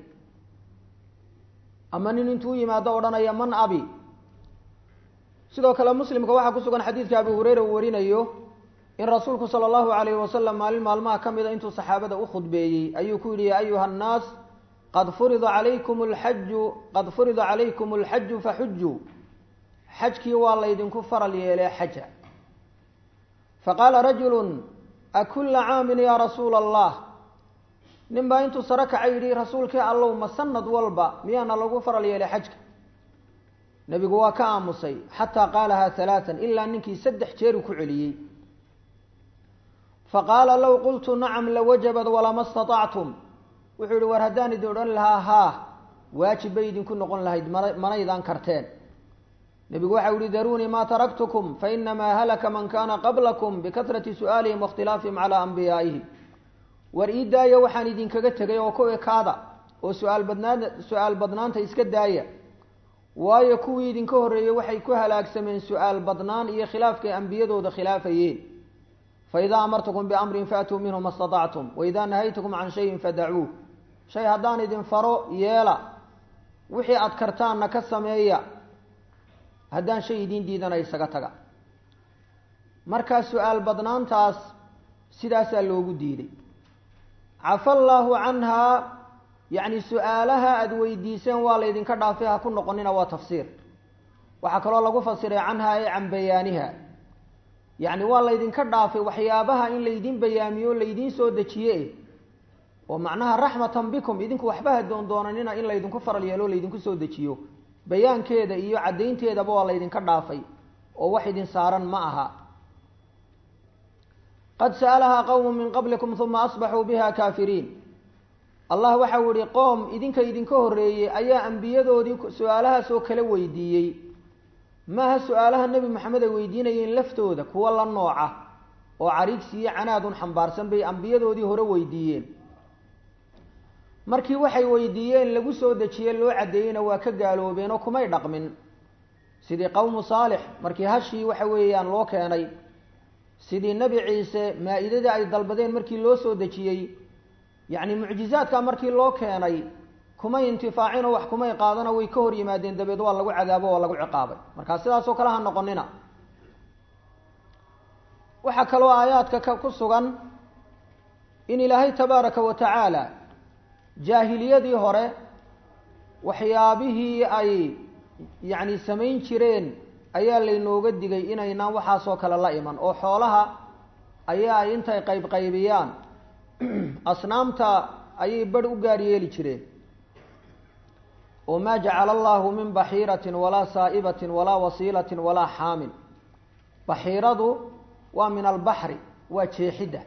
ama nin intuu u yimaado odhanaya man abi sidoo kale muslimka waxaa ku sugan xadiidka abu hureyra uu warinayo in rasuulku sala allahu alayhi wasalam maalin maalmaha ka mida intuu saxaabada u khudbeeyey ayuu ku yidhi ya ayuha annaas qad furida calaykum alxaju qad furida calaykum alxaju faxujuu xajkii waa laydinku faral yeelee xaja faqaala rajulu akulla caamin yaa rasuula allah nin baa intuu saro kacay yidhi rasuulkii allow ma sanad walba miyaana lagu faral yeelay xajka nebigu waa ka aamusay xataa qaalahaa halaatan ilaa ninkii saddex jeeru ku celiyey faqaala low qultu nacam lawajabad walama staطactum wuxuu yihi war haddaan idin odhan lahaa haa waajib bay idinku noqon lahayd manaydaan karteen nebigu waxau yihi daruunii ma taraktukum fainamaa halaka man kana qablakum bikahrati su'aalihim waاkhtilaafihim calaa anbiyaa'ihim war ii daaya waxaan idinkaga tegay oo ku ekaada oo suaal badnaan su-aal badnaanta iska daaya waayo kuwii idinka horreeyey waxay ku halaagsameen su-aal badnaan iyo khilaafkay ambiyadooda khilaafayeen faidaa amartukum biamrin faatuu minhu ma staطactum waidaa nahaytukum can shayin fadacuuh shay haddaan idin faro yeela wixii aad kartaanna ka sameeya haddaan shay idiin diidana isaga taga markaa su-aal badnaantaas sidaasaa loogu diiday cafa allaahu canhaa yacni su-aalaha aada weydiiseen waa laydinka dhaafay ha ku noqonina waa tafsiir waxaa kaloo lagu fasiray canhaa ee can bayaaniha yacni waa laydinka dhaafay waxyaabaha in laydin bayaamiyo laydiin soo dejiye oo macnaha raxmatan bikum idinku waxba ha doondoonanina in laydinku faral yeelo laydinku soo dejiyo bayaankeeda iyo caddaynteedaba waa laydinka dhaafay oo wax idin saaran ma aha qad sa'alahaa qowmu min qablikum uma asbaxuu biha kaafiriin allah waxau yihi qoom idinka idinka horreeyey ayaa ambiyadoodii su-aalahaasoo kala weydiiyey maaha su-aalaha nebi maxamed ay weydiinayeen laftooda kuwa la nooca oo cariigsi iyo canaadun xambaarsan bay ambiyadoodii hore weydiiyeen markii waxay weydiiyeen lagu soo dejiye loo caddeeyeyna waa ka gaaloobeen oo kumay dhaqmin sidii qowmu saalix markii hashii waxa weeyaan loo keenay sidii nebi ciise maa-idadii ay dalbadeen markii loo soo dejiyey yacni mucjizaadka markii loo keenay kumay intifaacinoo wax kumay qaadano way ka hor yimaadeen dabeed waa lagu cadaabo waa lagu ciqaabay markaa sidaasoo kale ha noqonina waxaa kaloo aayaadka ka ku sugan in ilaahay tabaaraka wa tacaala jaahiliyadii hore waxyaabihii ay yacni samayn jireen ayaa laynooga digay inaynaan waxaasoo kale la iman oo xoolaha ayaa ay intay qayb qaybiyaan asnaamta ayay badh u gaar yeeli jireen oo maa jacala allahu min baxiiratin walaa saa'ibatin walaa wasiilatin walaa xaamin baxiiradu waa min albaxri waa jeexidda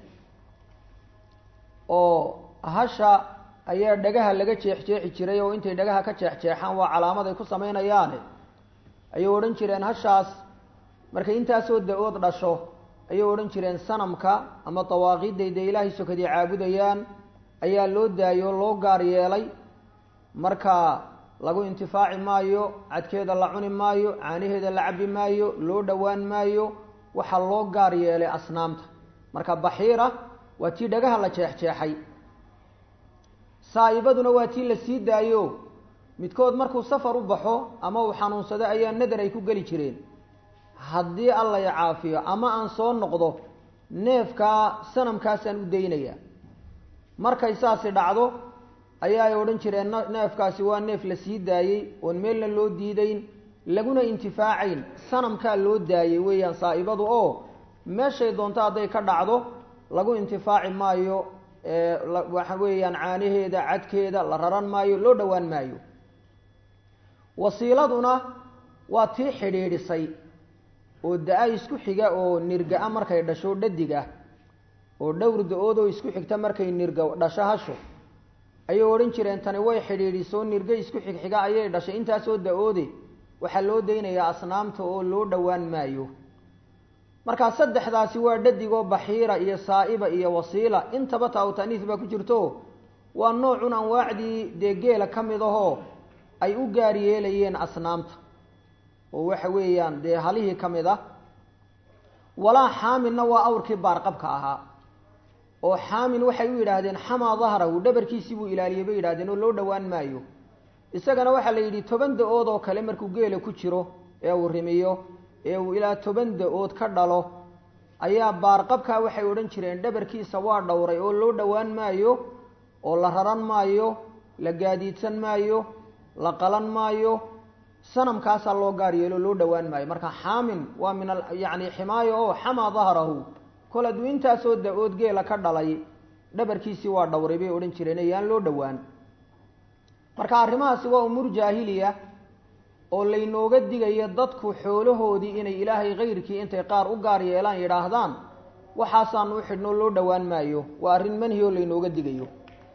oo hasha ayaa dhagaha laga jeexjeexi jiray oo intay dhagaha ka jeexjeexaan waa calaamad ay ku samaynayaane ayay odhan jireen hashaas markay intaasoo da-ood dhasho ayay odhan jireen sanamka ama dawaaqiidday dee ilaahay sokadii caabudayaan ayaa loo daayay oo loo gaar yeelay marka lagu intifaaci maayo cadkeeda la cuni maayo caanaheeda la cabbi maayo loo dhowaan maayo waxaa loo gaar yeelay asnaamta marka baxiira waa tii dhagaha la jeexjeexay saa'ibaduna waa tii la sii daayo midkood markuu safar u baxo ama uu xanuunsado ayaa nadar ay ku geli jireen haddii alla i caafiyo ama aan soo noqdo neefkaa sanamkaasaan u daynayaa markay saasi dhacdo ayaa ay odhan jireen neefkaasi waa neef la sii daayey oon meelna loo diidayn laguna intifaacayn sanamkaa loo daayey weeyaan saa'ibadu oo meeshay doonto hadday ka dhacdo lagu intifaaci maayo waxa weeyaan caanaheeda cadkeeda la raran maayo loo dhowaan maayo wasiiladuna waa tii xidhiidhisay oo da-a isku xiga oo nirga-a markay dhasho dhadig ah oo dhowr da-oodoo isku xigta markay nirga dhasho hasho ayay odhan jireen tani way xidhiidhisoo nirga isku xigxiga ayay dhashay intaasoo da-oode waxaa loo daynayaa asnaamta oo loo dhowaan maayo markaa saddexdaasi waa dhadigoo baxiira iyo saa'iba iyo wasiila intaba taawtaniis baa ku jirto waa noocun anwaacdii dee geela ka mid ahoo ay u gaar yeelayeen asnaamta oo waxa weeyaan dee halihii ka mid ah walaa xaaminna waa awrkii baarqabka ahaa oo xaamin waxay u yidhaahdeen xamaa dahrahu dhabarkiisii buu ilaaliyey bay yidhahdeen oo loo dhowaan maayo isagana waxaa la yidhi toban da-ood oo kale markuu geela ku jiro ee uu rimiyo ee uu ilaa toban da-ood ka dhalo ayaa baarqabkaa waxay odhan jireen dhabarkiisa waa dhowray oo loo dhowaan maayo oo la raran maayo la gaadiidsan maayo la qalan maayo sanamkaasaa loo gaar yeelo loo dhowaan maayo marka xaamin waa min yacni ximaayo oo xamaa dahrahu kol hadduu intaasoo da-ood geela ka dhalay dhabarkiisii waa dhowray bay odhan jireen ayaan loo dhowaan marka arrimahaasi waa umuur jaahiliya oo laynooga digayo dadku xoolahoodii inay ilaahay kayrkii intay qaar u gaar yeelaan yidhaahdaan waxaasaanu u xidhnoo loo dhowaan maayo waa arrin manhi oo laynooga digayo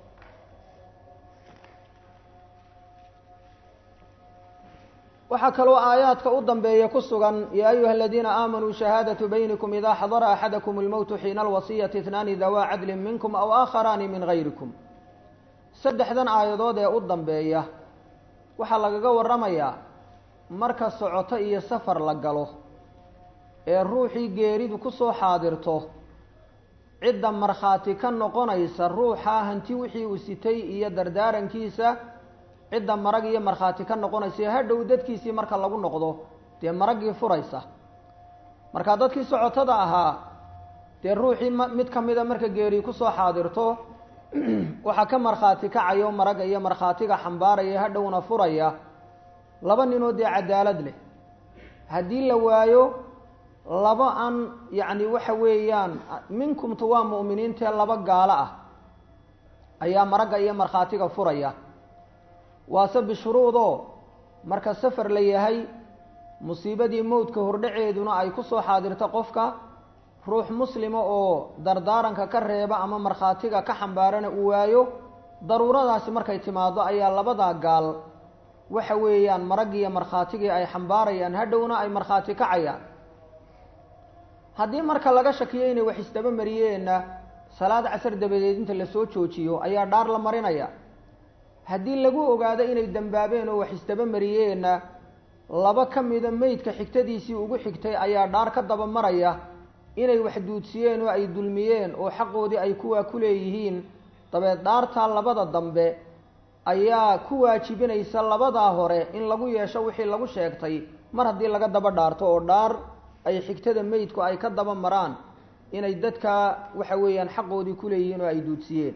waxaa kaloo aayaadka u dambeeya ku sugan yaa ayuha aladiina aamanuu shahaadatu baynikum idaa xadara axadakum اlmowtu xiina alwasiyati itnaani dawaa cadlin minkum aw aakharaani min gayrikum saddexdan aayadood ee u dambeeya waxaa lagaga warramayaa marka socoto iyo safar la galo ee ruuxii geeridu ku soo xaadirto cidda markhaati ka noqonaysa ruuxa hanti wixii uu sitay iyo dardaarankiisa cidda marag iyo markhaati ka noqonaysa hadhow dadkiisii marka lagu noqdo dee maraggii furaysa marka dadkii socotada ahaa dee ruuxii m mid ka mida marka geeri kusoo xaadirto waxaa ka markhaati kacayo maragga iyo markhaatiga xambaaraya hadhowna furaya laba ninoo dee cadaalad leh haddii la waayo laba aan yacni waxa weeyaan minkumtu waa mu'miniintee laba gaalo ah ayaa maragga iyo markhaatiga furaya waase bishuruudoo marka safar la yahay musiibadii mowdka hordhaceeduna ay ku soo xaadirto qofka ruux muslima oo dardaaranka ka reeba ama markhaatiga ka xambaarana uu waayo daruuradaasi markay timaado ayaa labadaa gaal waxa weeyaan maraggiiyo markhaatigii ay xambaarayaan hadhowna ay markhaati kacayaan haddii marka laga shakiyo inay wax isdaba mariyeenna salaad casar dabadeed inta lasoo joojiyo ayaa dhaar la marinaya haddii lagu ogaado inay dembaabeen oo wax isdaba mariyeenna laba ka mida meydka xigtadiisii ugu xigtay ayaa dhaar ka daba maraya inay wax duudsiyeen oo ay dulmiyeen oo xaqoodii ay kuwaa ku leeyihiin dabeed dhaartaa labada dambe ayaa ku waajibinaysa labadaa hore in lagu yeesho wixii lagu sheegtay mar haddii laga daba dhaarto oo dhaar ay xigtada meydku ay ka daba maraan inay dadka waxa weeyaan xaqoodii ku leeyihiin oo ay duudsiyeen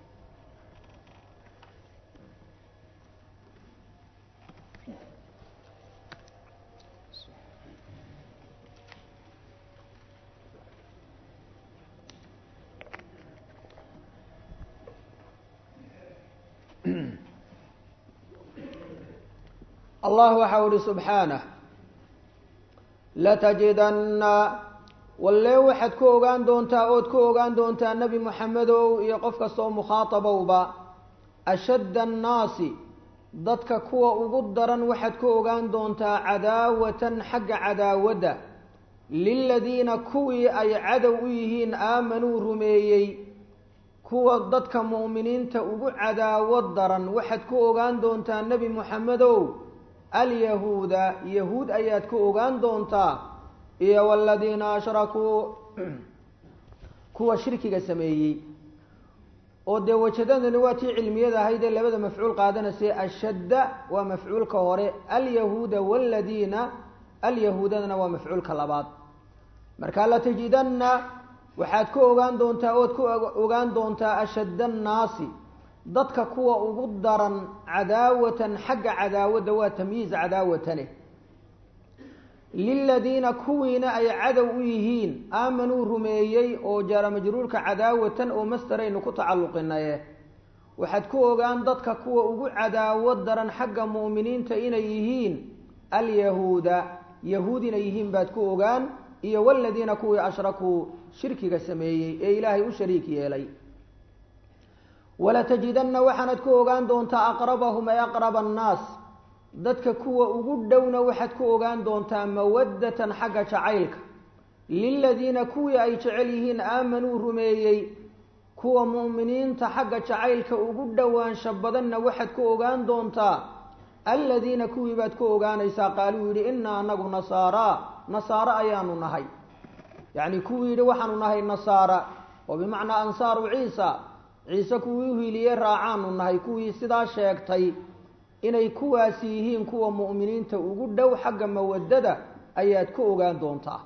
allah waxau uhi subxaanah latajidanna wallee waxaad ku ogaan doontaa ood ku ogaan doontaa nebi moxamedow iyo qof kastoo mukhaatabowba ashadda annaasi dadka kuwa ugu daran waxaad ku ogaan doontaa cadaawatan xagga cadaawadda liladiina kuwii ay cadow u yihiin aamanuu rumeeyey kuwa dadka mu'miniinta ugu cadaawad daran waxaad ku ogaan doontaa nebi moxamedow alyahuuda yahuud ayaad ku ogaan doontaa iyo waladiina ashrakuu kuwa shirkiga sameeyey oo dee wajadadani waa tii cilmiyada ahayd ee labada mafcuul qaadanaysa ashadda waa mafcuulka hore alyahuuda waladiina alyahuudadana waa mafcuulka labaad marka latajidanna waxaad ku ogaan doontaa ood ku ogaan doontaa ashadda annaasi dadka kuwa ugu daran cadaawatan xagga cadaawadda waa tamyiiz cadaawatane liladiina kuwiina ay cadow u yihiin aamanuu rumeeyey oo jaara majruurka cadaawatan oo mastaraynu ku tacalluqinaye waxaad ku ogaan dadka kuwa ugu cadaawad daran xagga mu'miniinta inay yihiin alyahuuda yahuud inay yihiin baad ku ogaan iyo waladiina kuwii ashrakuu shirkiga sameeyey ee ilaahay u shariik yeelay walatajidanna waxaanad ku ogaan doontaa aqrabahum ay aqraba annaas dadka kuwa ugu dhowna waxaad ku ogaan doontaa mawaddatan xagga jacaylka liladiina kuwii ay jecel yihiin aamanuu rumeeyey kuwa mu'miniinta xagga jacaylka ugu dhowaansha badanna waxaad ku ogaan doontaa aladiina kuwii baad ku ogaanaysaa qaaluu yidhi innaa anagu nasaaraa nasaaro ayaanu nahay yacni kuwii yidhi waxaanu nahay nasaara oo bimacnaa ansaaru ciisa ciise kuwii uhiiliyey raacaanu nahay kuwii sidaa sheegtay inay kuwaasi yihiin kuwa mu'miniinta ugu dhow xagga mawaddada ayaad ku ogaan doontaa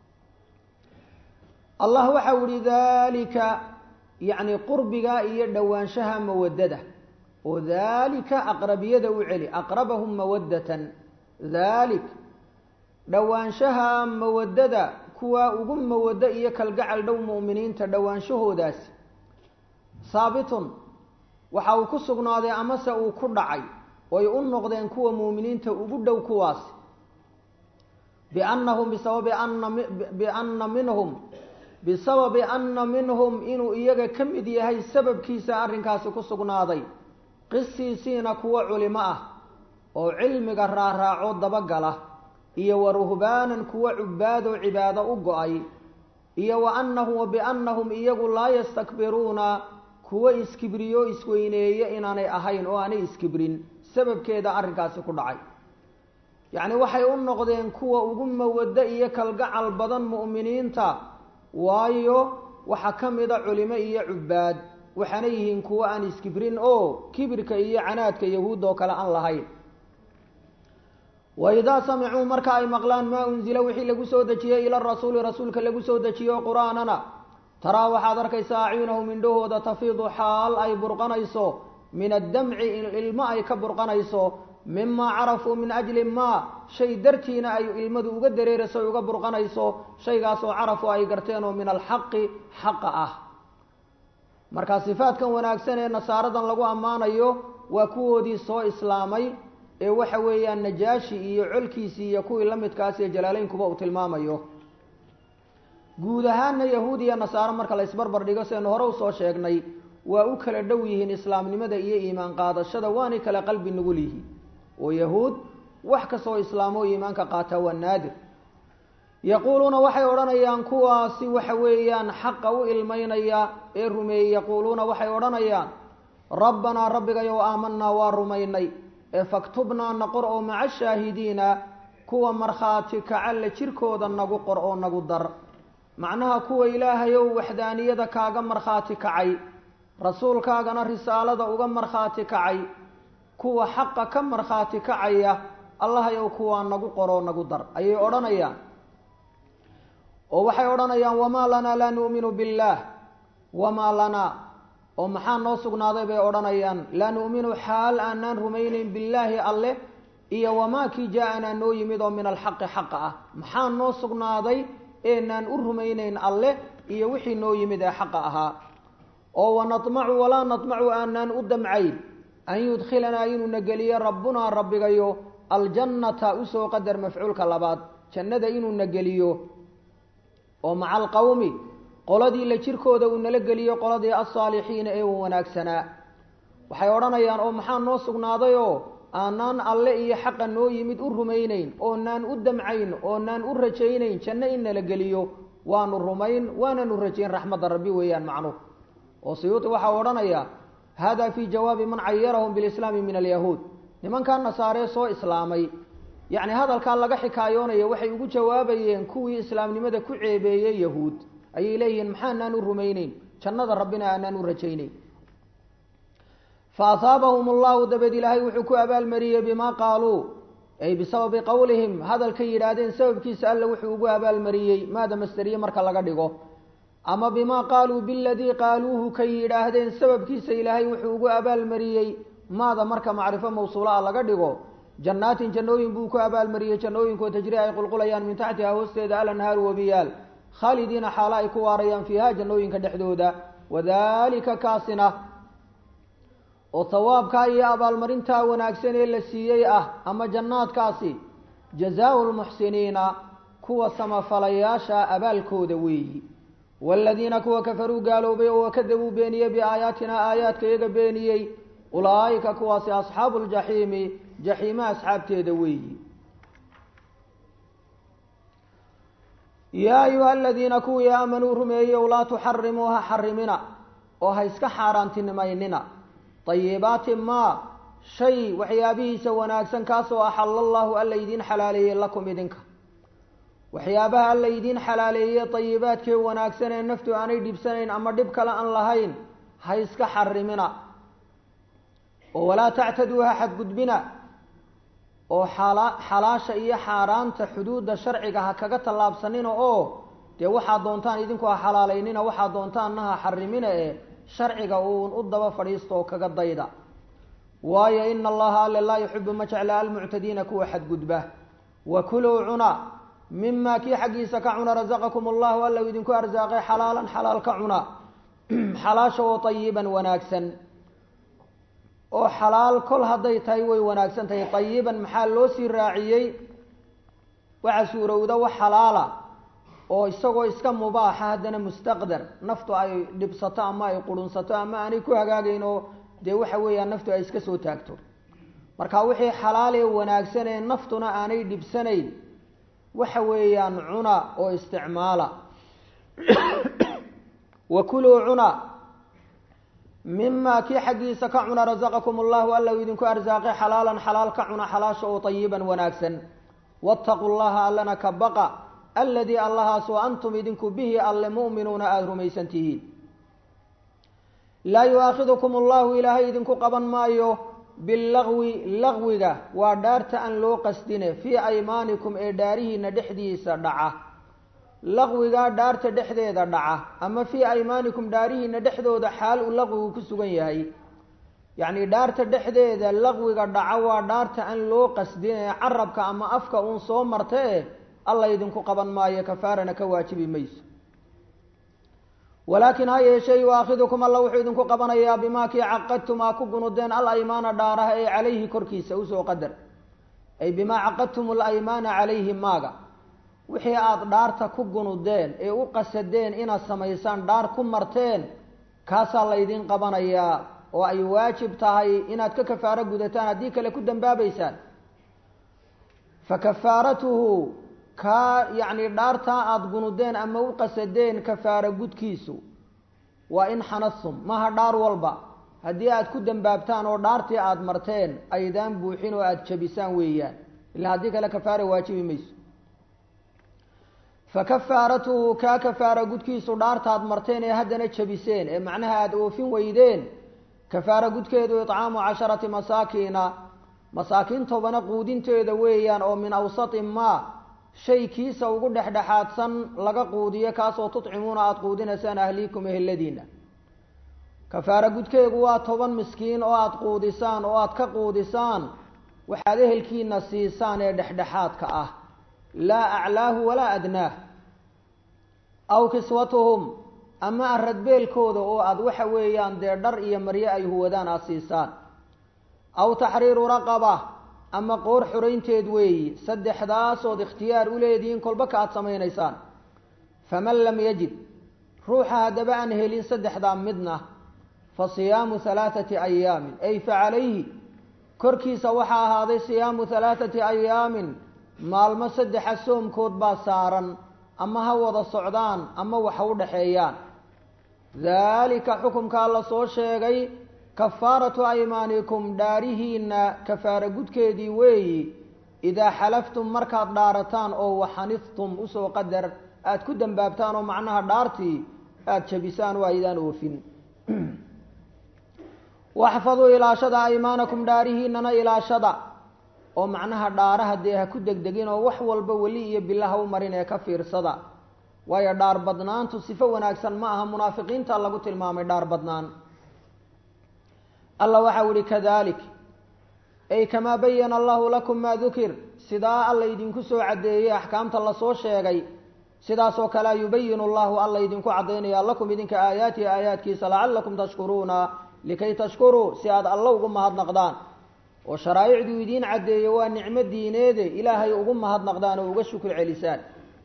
allah waxau ihi daalika yacni qurbiga iyo dhowaanshaha mawaddada oo daalika aqrabiyada u celi aqrabahum mawaddatan daalik dhowaanshaha mawaddada kuwa ugu mawaddo iyo kalgacal dhow mu'miniinta dhowaanshahoodaasi saabitun waxa uu ku sugnaaday amase uu ku dhacay oy u noqdeen kuwa muuminiinta ugu dhow kuwaasi biannahum bisababi ana bianna minhum bisababi anna minhum inuu iyaga ka mid yahay sababkiisa arrinkaasi ku sugnaaday qisiisiina kuwa culimo ah oo cilmiga raaraaco dabagala iyo wa ruhbaanan kuwa cubaadoo cibaado u go-ay iyo wa annahum wa biannahum iyagu laa yastakbiruuna kuwa iskibriyo isweyneeye inaanay ahayn oo aanay iskibrin sababkeeda arrinkaasi ku dhacay yacni waxay u noqdeen kuwa ugu mawaddo iyo kalgacal badan mu'miniinta waayo waxaa ka mida culimo iyo cubaad waxaana yihiin kuwo aan iskibrin oo kibirka iyo canaadka yahuud oo kale aan lahayn waidaa samicuu marka ay maqlaan maa unzila wixii lagu soo dejiyey ila rasuuli rasuulka lagu soo dejiyo qur-aanana taraa waxaad arkaysaa acyunahum indhahooda tafiidu xaal ay burqanayso min addamci ilmo ay ka burqanayso mimaa carafuu min ajli maa shay dartiina ay ilmadu uga dareerayso uga burqanayso shaygaasoo carafu ay garteen oo min alxaqi xaqa ah marka sifaadkan wanaagsan ee nasaaradan lagu ammaanayo waa kuwoodii soo islaamay ee waxa weeyaan najaashi iyo colkiisii iyo kuwii la midkaas ee jalaaleynkuba uu tilmaamayo guud ahaanna yahuud iyo nasaaro marka la isbarbar dhigo seenu hore usoo sheegnay waa u kala dhow yihiin islaamnimada iyo iimaan qaadashada waanay kala qalbi nugul yihiin oo yahuud wax kastoo islaamoo iimaanka qaataa waa naadir yaquuluuna waxay odhanayaan kuwaasi waxa weeyaan xaqa u ilmaynaya ee rumeeyey yaquuluuna waxay odhanayaan rabbanaa rabbigayow aamanaa waa rumaynay ee faktubnaa na qor oo maca shaahidiina kuwa markhaati kacalle jirkooda nagu qor oo nagu dar macnaha kuwa ilaahayow waxdaaniyada kaaga markhaati kacay rasuulkaagana risaalada uga markhaati kacay kuwa xaqa ka markhaati kacaya allahayow kuwaa nagu qoroo nagu dar ayay odhanayaan oo waxay odhanayaan wamaa lanaa laa nu'minu billaah wamaa lanaa oo maxaa noo sugnaaday bay odhanayaan laa nu'minu xaal aanaan rumaynayn billaahi alleh iyo wamaa kii jaa-anaa noo yimid oo min alxaqi xaqa ah maxaa noo sugnaaday eenaan u rumaynayn alleh iyo wixii noo yimid ee xaqa ahaa oo wanadmacu walaa nadmacu aanaan u damcayn an yudkhilanaa inuuna geliyo rabbunaa rabbigayo aljannata usoo qadar mafcuulka labaad jannada inuuna geliyo oo maca alqawmi qoladii la jirkooda uu nala geliyo qoladii alsaalixiina ee uu wanaagsanaa waxay odhanayaan oo maxaa noo sugnaadayoo aanaan alle iyo xaqa noo yimid u rumaynayn oonaan u damcayn oonaan u rajaynayn janno in nala geliyo waanu rumayn waananu rajayn raxmadda rabbi weeyaan macnuhu oo siyuuti waxau odhanayaa hada fii jawaabi man cayarahum bilislaami min alyahuud nimankaa nasaaree soo islaamay yacni hadalkaa laga xikaayoonaya waxay ugu jawaabayeen kuwii islaamnimada ku ceebeeyey yahuud ayay leeyihiin maxaanaan u rumayneyn jannada rabbina aanaan u rajayneyn fa ahaabahum allahu dabeed ilaahay wuxuu ku abaalmariyey bimaa qaaluu ay bisababi qowlihim hadalkay yidhaahdeen sababkiisa alla wuxuu ugu abaalmariyey maada masteriye marka laga dhigo ama bimaa qaaluu biladii qaaluuhu kay yidhaahdeen sababkiisa ilaahay wuxuu ugu abaalmariyey maada marka macrifo mawsuula a laga dhigo jannaatin jannooyin buu ku abaalmariyey jannooyinkoo tajri ay qulqulayaan min taxtiha hoosteeda alanhaaru wabiyaal khaalidiina xaalo ay ku waarayaan fiiha jannooyinka dhexdooda wadalika kaasina oo hawaabkaa iyo abaalmarintaa wanaagsan ee la siiyey ah ama jannaadkaasi jazaau lmuxsiniina kuwa samafalayaasha abaalkooda weeyi waaladiina kuwa kafaruu gaaloobay oo kadabuu beeniyey biaayaatina aayaadka iyaga beeniyey ulaa'ika kuwaasi asxaabu ljaxiimi jaxiima asxaabteeda weeyi yaa ayuha aladiina kuwii aamanuu rumeeyeyow laa tuxarimuu ha xarimina oo ha iska xaaraantinimaynina ayibaati maa shay waxyaabihiisa wanaagsan kaasoo axala allahu alla idiin xalaaleeyey lakum idinka waxyaabaha alla idiin xalaaleeyey ayibaadkee wanaagsan ee naftu aanay dhibsanayn ama dhib kale aan lahayn ha iska xarimina oo walaa tactaduu ha xadgudbina oo xala xalaasha iyo xaaraanta xuduudda sharciga ha kaga tallaabsanina oo dee waxaad doontaan idinku ha xalaalaynina waxaad doontaanna ha xarimina ee sharciga uun u daba fadhiista oo kaga dayda waayo ina allaha alle laa yuxibu ma jecla almuctadiina kuwa xadgudba wa kuluu cuna mima kii xaggiisa ka cuna rasaqakum allahu alla u idinku arsaaqay xalaalan xalaal ka cuna xalaasha oo ayiban wanaagsan oo xalaal kol hadday tahay way wanaagsan tahay ayiban maxaa loo sii raaciyey waxa suurowda wax xalaala oo isagoo iska mubaaxa haddana mustaqdar naftu ay dhibsato ama ay qurunsato ama aanay ku hagaagayn oo dee waxa weeyaan naftu ay iska soo taagto marka wixii xalaal ee wanaagsan ee naftuna aanay dhibsanayn waxa weeyaan cuna oo isticmaala wa kuluu cuna mima kii xaggiisa ka cuna rasaqakum allahu alla u idinku arsaaqay xalaalan xalaal ka cuna xalaasha oo tayiban wanaagsan waataquu llaha allana ka baqa aladii allahaasoo antum idinku bihi alle mu'minuuna aada rumaysan tihiin laa yu-aakhidukum allahu ilaahay idinku qaban maayo bilagwi lagwiga waa dhaarta aan loo qasdine fii aymaanikum ee dhaarihiina dhexdiisa dhaca laqwigaa dhaarta dhexdeeda dhaca ama fii aymaanikum dhaarihiina dhexdooda xaal uu laqwigu ku sugan yahay yacni dhaarta dhexdeeda laqwiga dhaca waa dhaarta aan loo qasdin ee carabka ama afka uun soo marta e alla idinku qaban maayo kafaarana ka waajibi mayso walaakin ha yeeshee yu-aakhidukum alla wuxuu idinku qabanayaa bimaa kii caqadtum aa ku gunudeen al aymaana dhaaraha ee calayhi korkiisa usoo qadar ay bimaa caqadtum alaymaana calayhi maaga wixii aada dhaarta ku gunudeen ee u qasadeen inaad samaysaan dhaar ku marteen kaasaa laydin qabanayaa oo ay waajib tahay inaad ka kafaaro gudataan haddii kale ku dambaabaysaan fa kafaaratuhu kaa yacni dhaartaa aada gunudeen ama u qasadeen kafaaro gudkiisu waa in xanastum maha dhaar walba haddii aada ku dambaabtaan oo dhaartii aada marteen aydaan buuxin oo aada jabisaan weeyaan ilaa haddii kale kafaara waajibi mayso fa kafaaratuhu kaa kafaara gudkiisu dhaartaad marteen ee haddana jabiseen ee macnaha aada oofin weydeen kafaara gudkeedu icaamu casharati masaakiina masaakiin tobana quudinteeda weeyaan oo min awsati maa shay kiisa ugu dhexdhexaadsan laga quudiyo kaasoo tudcimuuna aada quudinaysaan ahliikum eheladiina kafaara gudkeegu waa toban miskiin oo aada quudisaan oo aada ka quudisaan waxaad ehelkiina siisaan ee dhexdhexaadka ah laa aclaahu walaa adnaah aw kiswatuhum ama aradbeelkooda oo aada waxa weeyaan dee dhar iyo maryo ay huwadaan aada siisaan aw taxriiru raqaba ama qoor xoraynteed weeyi saddexdaasood ikhtiyaar u leedihiin kolba ka aada samaynaysaan faman lam yajid ruuxa haddaba aan helin saddexdaa midna fa siyaamu halaathati ayaamin ay fa calayhi korkiisa waxaa ahaaday siyaamu halaathati ayaamin maalmo saddexa soomkood baa saaran ama ha wada socdaan ama waxa u dhexeeyaan daalika xukumkaa la soo sheegay kafaaratu aymaanikum dhaarihiina kafaara gudkeedii weeyi idaa xalaftum markaad dhaarataan oo waxanidtum usoo qadar aada ku dambaabtaan oo macnaha dhaartii aada jabisaan oo aydaan oofin waxfaduu ilaashada aymaanakum dhaarihiinana ilaashada oo macnaha dhaaraha dee ha ku degdegin oo wax walba weli iyo bilaha u marin ee ka fiirsada waayo dhaar badnaantu sifo wanaagsan ma aha munaafiqiinta lagu tilmaamay dhaar badnaan alla waxau ihi kadalik ay kamaa bayana allahu lakum maa dukir sidaa alla idinku soo caddeeyey axkaamta lasoo sheegay sidaasoo kalea yubayinu llahu alla idinku caddaynaya lakum idinka aayaatihi aayaadkiisa lacalakum tashkuruuna likay tashkuruu si aada alla ugu mahadnaqdaan oo sharaa'icduu idiin caddeeye waa nicmo diineede ilaahay ugu mahadnaqdaan oo uga shukr celisaan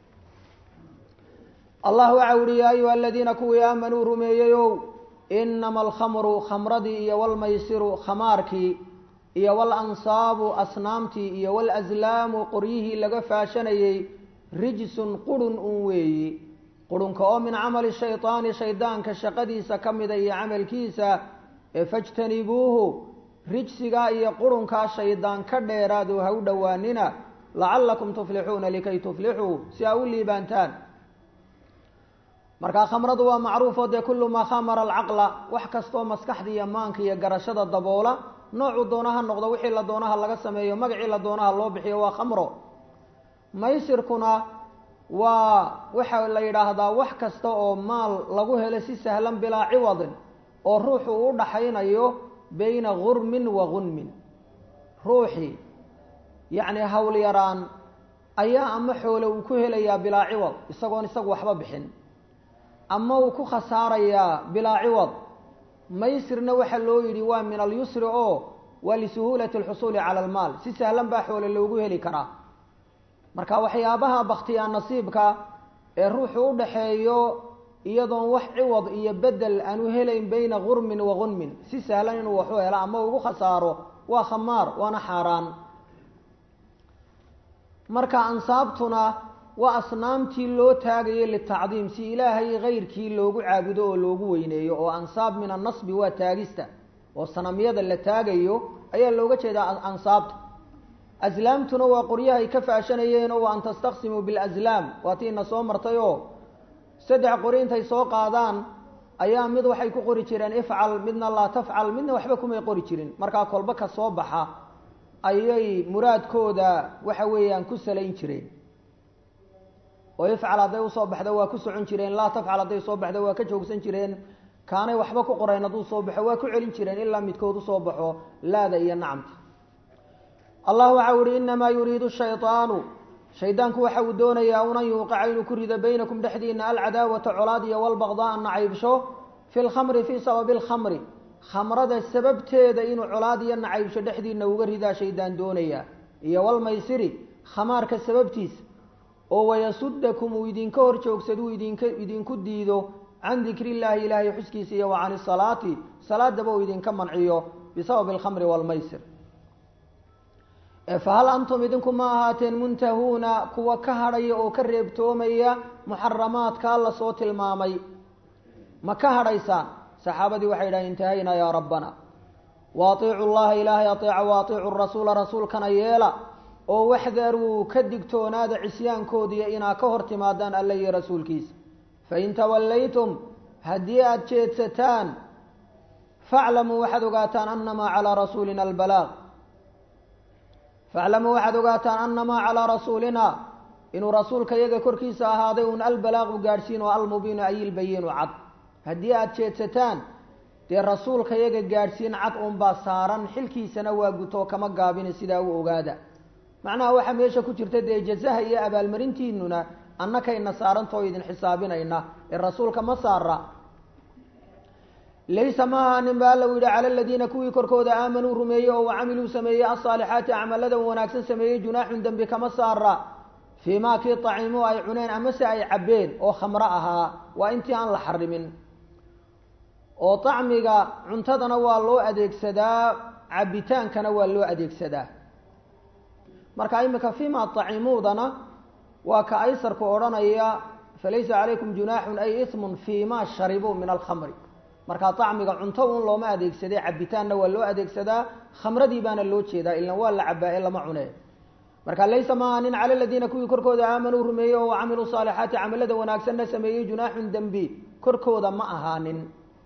allah waxau ihi yaa ayuha aladiina kuwii aamanuu rumeeyeyow inama alkhamru khamradii iyo walmaysiru khamaarkii iyo walansaabu asnaamtii iyo walaslaamu qoryihii laga faashanayey rijsun qurun un weeyi qurunka oo min camali shaydaani shaydaanka shaqadiisa ka mida iyo camalkiisa ee fajtanibuuhu rijsigaa iyo qurunkaa shaydaan ka dheeraadoo ha u dhowaanina lacallakum tuflixuuna likay tuflixuu si aa u liibaantaan markaa khamradu waa macruufoo dee kullu maa khamara alcaqla wax kastoo maskaxda iyo maanka iyo garashada daboola noocuu doonaha noqdo wixii la doonaha laga sameeyo magacii la doonaha loo bixiyo waa khamro maysirkuna waa waxa la yidhaahdaa wax kasta oo maal lagu helo si sahlan bilaa ciwadin oo ruuxu uu dhaxaynayo bayna gurmin wa gunmin ruuxii yacni hawl yaraan ayaa ama xoole uu ku helayaa bilaa ciwad isagoon isagu waxba bixin ama uu ku khasaarayaa bilaa ciwad maysirna waxaa loo yidhi waa min alyusri oo waa lisuhuulati alxusuuli cala almaal si sahlan baa xoole loogu heli karaa marka waxyaabaha baktiyaa nasiibka ee ruuxu u dhaxeeyo iyadoon wax ciwad iyo bedel aanu helayn bayna gurmin wa gunmin si sahlan inuu waxu helo ama ugu khasaaro waa khamaar waana xaaraan marka ansaabtuna waa asnaamtii loo taagayo litacdiim si ilaahay kayrkii loogu caabudo oo loogu weyneeyo oo ansaab min annasbi waa taagista oo sanamyada la taagayo ayaa looga jeedaa ansaabta aslaamtuna waa qoryahay ka faashanayeen oo an tastaqsimuu bilaslaam waa tiina soo martay oo saddex qori intay soo qaadaan ayaa mid waxay ku qori jireen ifcal midna laa tafcal midna waxba kumay qori jirin markaa kolba ka soo baxa ayay muraadkooda waxa weeyaan ku salayn jireen oo ifcal hadday usoo baxdo waa ku socon jireen laa tafcal hadday soo baxdo waa ka joogsan jireen kaanay waxba ku qorayn hadduu soo baxo waa ku celin jireen ilaa midkood usoo baxo laada iyo nacamta allah waxa u ihi inamaa yuriidu shayطaanu shaydaanku waxa uu doonayaa unan yuuqaca inuu ku rido baynakum dhexdiina alcadaawata colaad iyo walbaqdaa nacaybsho fi lkhamri fii sababi lkhamri khamrada sababteeda inuu colaad iyo nacaybsho dhexdiina uga ridaa shaydaan doonaya iyo walmaysiri khamaarka sababtiisa oo wayasudakum uu idinka hor joogsaduu idink idinku diido can dikri illaahi ilaahay xuskiisa iyo wa can isalaati salaadaba uu idinka manciyo bisababi alkhamri waalmaysir fahal antum idinku ma ahaateen muntahuuna kuwa ka hadhaya oo ka reebtoomaya muxaramaadkaa la soo tilmaamay ma ka hadhaysaan saxaabadii waxay yidhahen intahaynaa yaa rabbana wa atiicu llaha ilaahay ateeca wa atiicu rasuula rasuulkana yeela oo waxdaruu ka digtoonaada cisyaankoodiiyo inaa ka hor timaadaan alla iyo rasuulkiisa fain tawallaytum haddii aada jeedsataan faclamuu waxaad ogaataan anamaa calaa rasuulina albalaaq faclamuu waxaad ogaataan anamaa calaa rasuulina inuu rasuulka yaga korkiisa ahaaday un albalaaqu gaadhsiin oo almubiinu ay ilbayinu cad haddii aada jeedsataan dee rasuulka yaga gaadhsiin cad unbaa saaran xilkiisana waa gutoo kama gaabina sidaa u ogaada macnaha waxaa meesha ku jirta dee jazaha iyo abaalmarintiinuna annakayna saarantoo idin xisaabinayna ee rasuulka ma saara laysa ma ahaanin ba alla u yidhi cala aladiina kuwii korkooda aamanuu rumeeyey oo wacamiluu sameeyey alsaalixaati acmaladan wanaagsan sameeyey junaaxun dembi kama saara fii maa kii taciimuu ay cuneen amase ay cabbeen oo khamro ahaa waa intii aan la xarimin oo tacmiga cuntadana waa loo adeegsadaa cabbitaankana waa loo adeegsadaa marka imika fima tacimuudana waa ka aysarku odhanaya falaysa calaykum junaaxun ay ismun fii ma sharibuu min alkhamri markaa tacmiga cunto un looma adeegsaday cabitaanna waa loo adeegsadaa khamradii baana loo jeedaa ilan waa la cabaa ee lama cune marka laysa ma ahanin cala aladiina kuwii korkooda aamanuu rumeeyey oo camiluu saalixaati camalada wanaagsanna sameeyey junaaxun dembi korkooda ma ahaanin